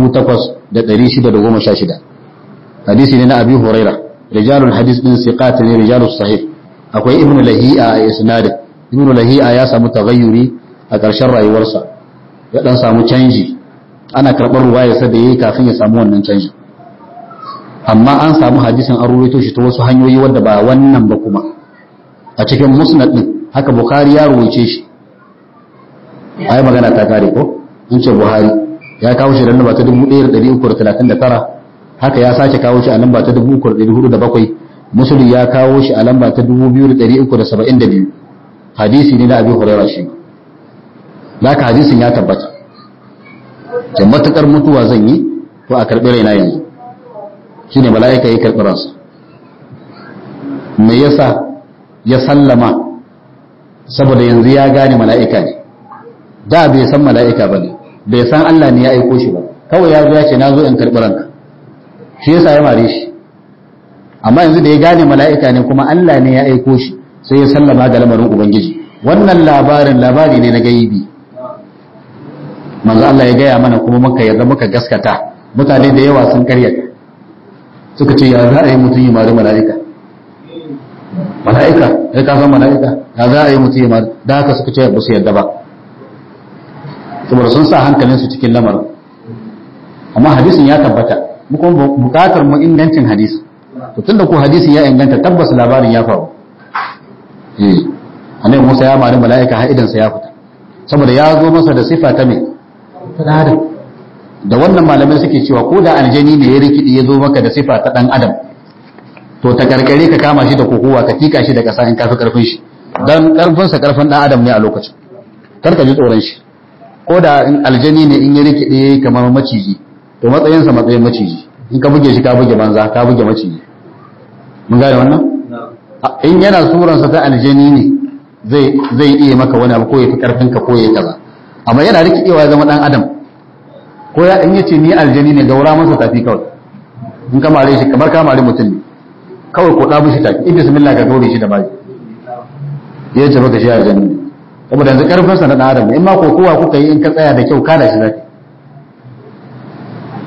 [SPEAKER 1] 8616 hadisi ne na abi huraira rijalul hadis din siqat ne rijalus sahih akwai ibnu lahi'a a isnadin ibnu lahi'a ya samu taghayyuri a ƙarshen rayuwarsa ya dan samu canji ana karɓar ruwayarsa da yayi kafin ya samu wannan canji amma an samu hadisin an ruwaito shi ta wasu hanyoyi wadda ba wannan ba kuma a cikin musnad din haka bukhari ya ruwaice shi ai magana ta kare ko in ce buhari ya kawo shi da namba ta 1339 haka ya sake kawo shi a lamba ta 3407 muslim ya kawo shi a lamba ta 2372 hadisi ne na abi hurairah shi laka hadisin ya tabbata da matukar mutuwa zan yi to a karbi raina yanzu shine mala'ika ya karbi ransa me yasa ya sallama saboda yanzu ya gane mala'ika ne da bai san mala'ika ba ne bai san Allah ne ya aiko shi ba kawai ya zo ya ce na zo in karɓi ranka shi yasa ya mare shi amma yanzu da ya gane mala'ika ne kuma Allah ne ya aiko shi sai ya sallama ga lamarin ubangiji wannan labarin labari ne na gaibi manzo Allah ya gaya mana kuma muka yarda muka gaskata mutane da yawa sun karyata suka ce ya za a yi mutum ya mari mala'ika mala'ika ya ka san mala'ika ya za a yi mutum ya mari da haka suka ce ba su yarda ba saboda sun sa hankalinsu cikin lamarin amma hadisin ya tabbata mu kuma bukatar mu ingancin hadisi to tunda ko hadisi ya inganta tabbas labarin ya faru eh annabi Musa ya mari mala'ika har idan sa ya fita saboda ya zo masa da sifa ta me ta adam da wannan malamai suke cewa ko da aljani ne ya rikidi ya zo maka da sifa ta dan adam to ta karkare ka kama shi da kokowa ka tika shi da kasa in kafi karfin shi dan karfin sa karfin dan adam ne a lokacin kar ka ji tsoron shi ko da aljani ne in ya rikide kamar maciji to matsayinsa matsayin maciji in ka buge shi ka buge banza ka buge maciji mun gane wannan in yana suransa ta aljani ne zai zai iya maka wani abu ko ya fi karfin ka ko ya kaza amma yana rikidewa ya zama dan adam ko ya in yace ni aljani ne gaura masa tafi kawai in ka mare shi kamar ka mare mutum ne kawai ko da mushi tafi in bismillah ka gaure shi da baki ya ce maka shi aljani ne saboda yanzu karfinsa na dan adam in ma kokowa kuka yi in ka tsaya da kyau kada shi zaka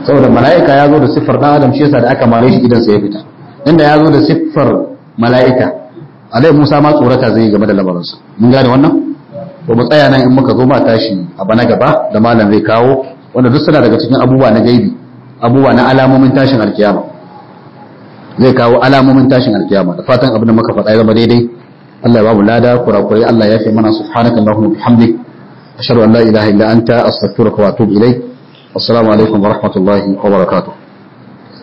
[SPEAKER 1] saboda mala'ika ya zo da siffar dan adam shi yasa da aka mare shi idan sa ya fita inda ya zo da siffar mala'ika alai Musa ma tsorata zai game da lamarinsa mun gane wannan to mu tsaya nan in muka zo ma tashi a bana gaba da malam zai kawo wanda duk suna daga cikin abubuwa na gaibi abubuwa na alamomin tashin alkiyama zai kawo alamomin tashin alkiyama da fatan abin da muka faɗa ya zama daidai Allah ya babu lada kurakurai Allah ya fi mana subhanaka allahumma bihamdik ashhadu an la ilaha illa anta astaghfiruka wa atubu ilaik assalamu alaikum wa rahmatullahi wa barakatuh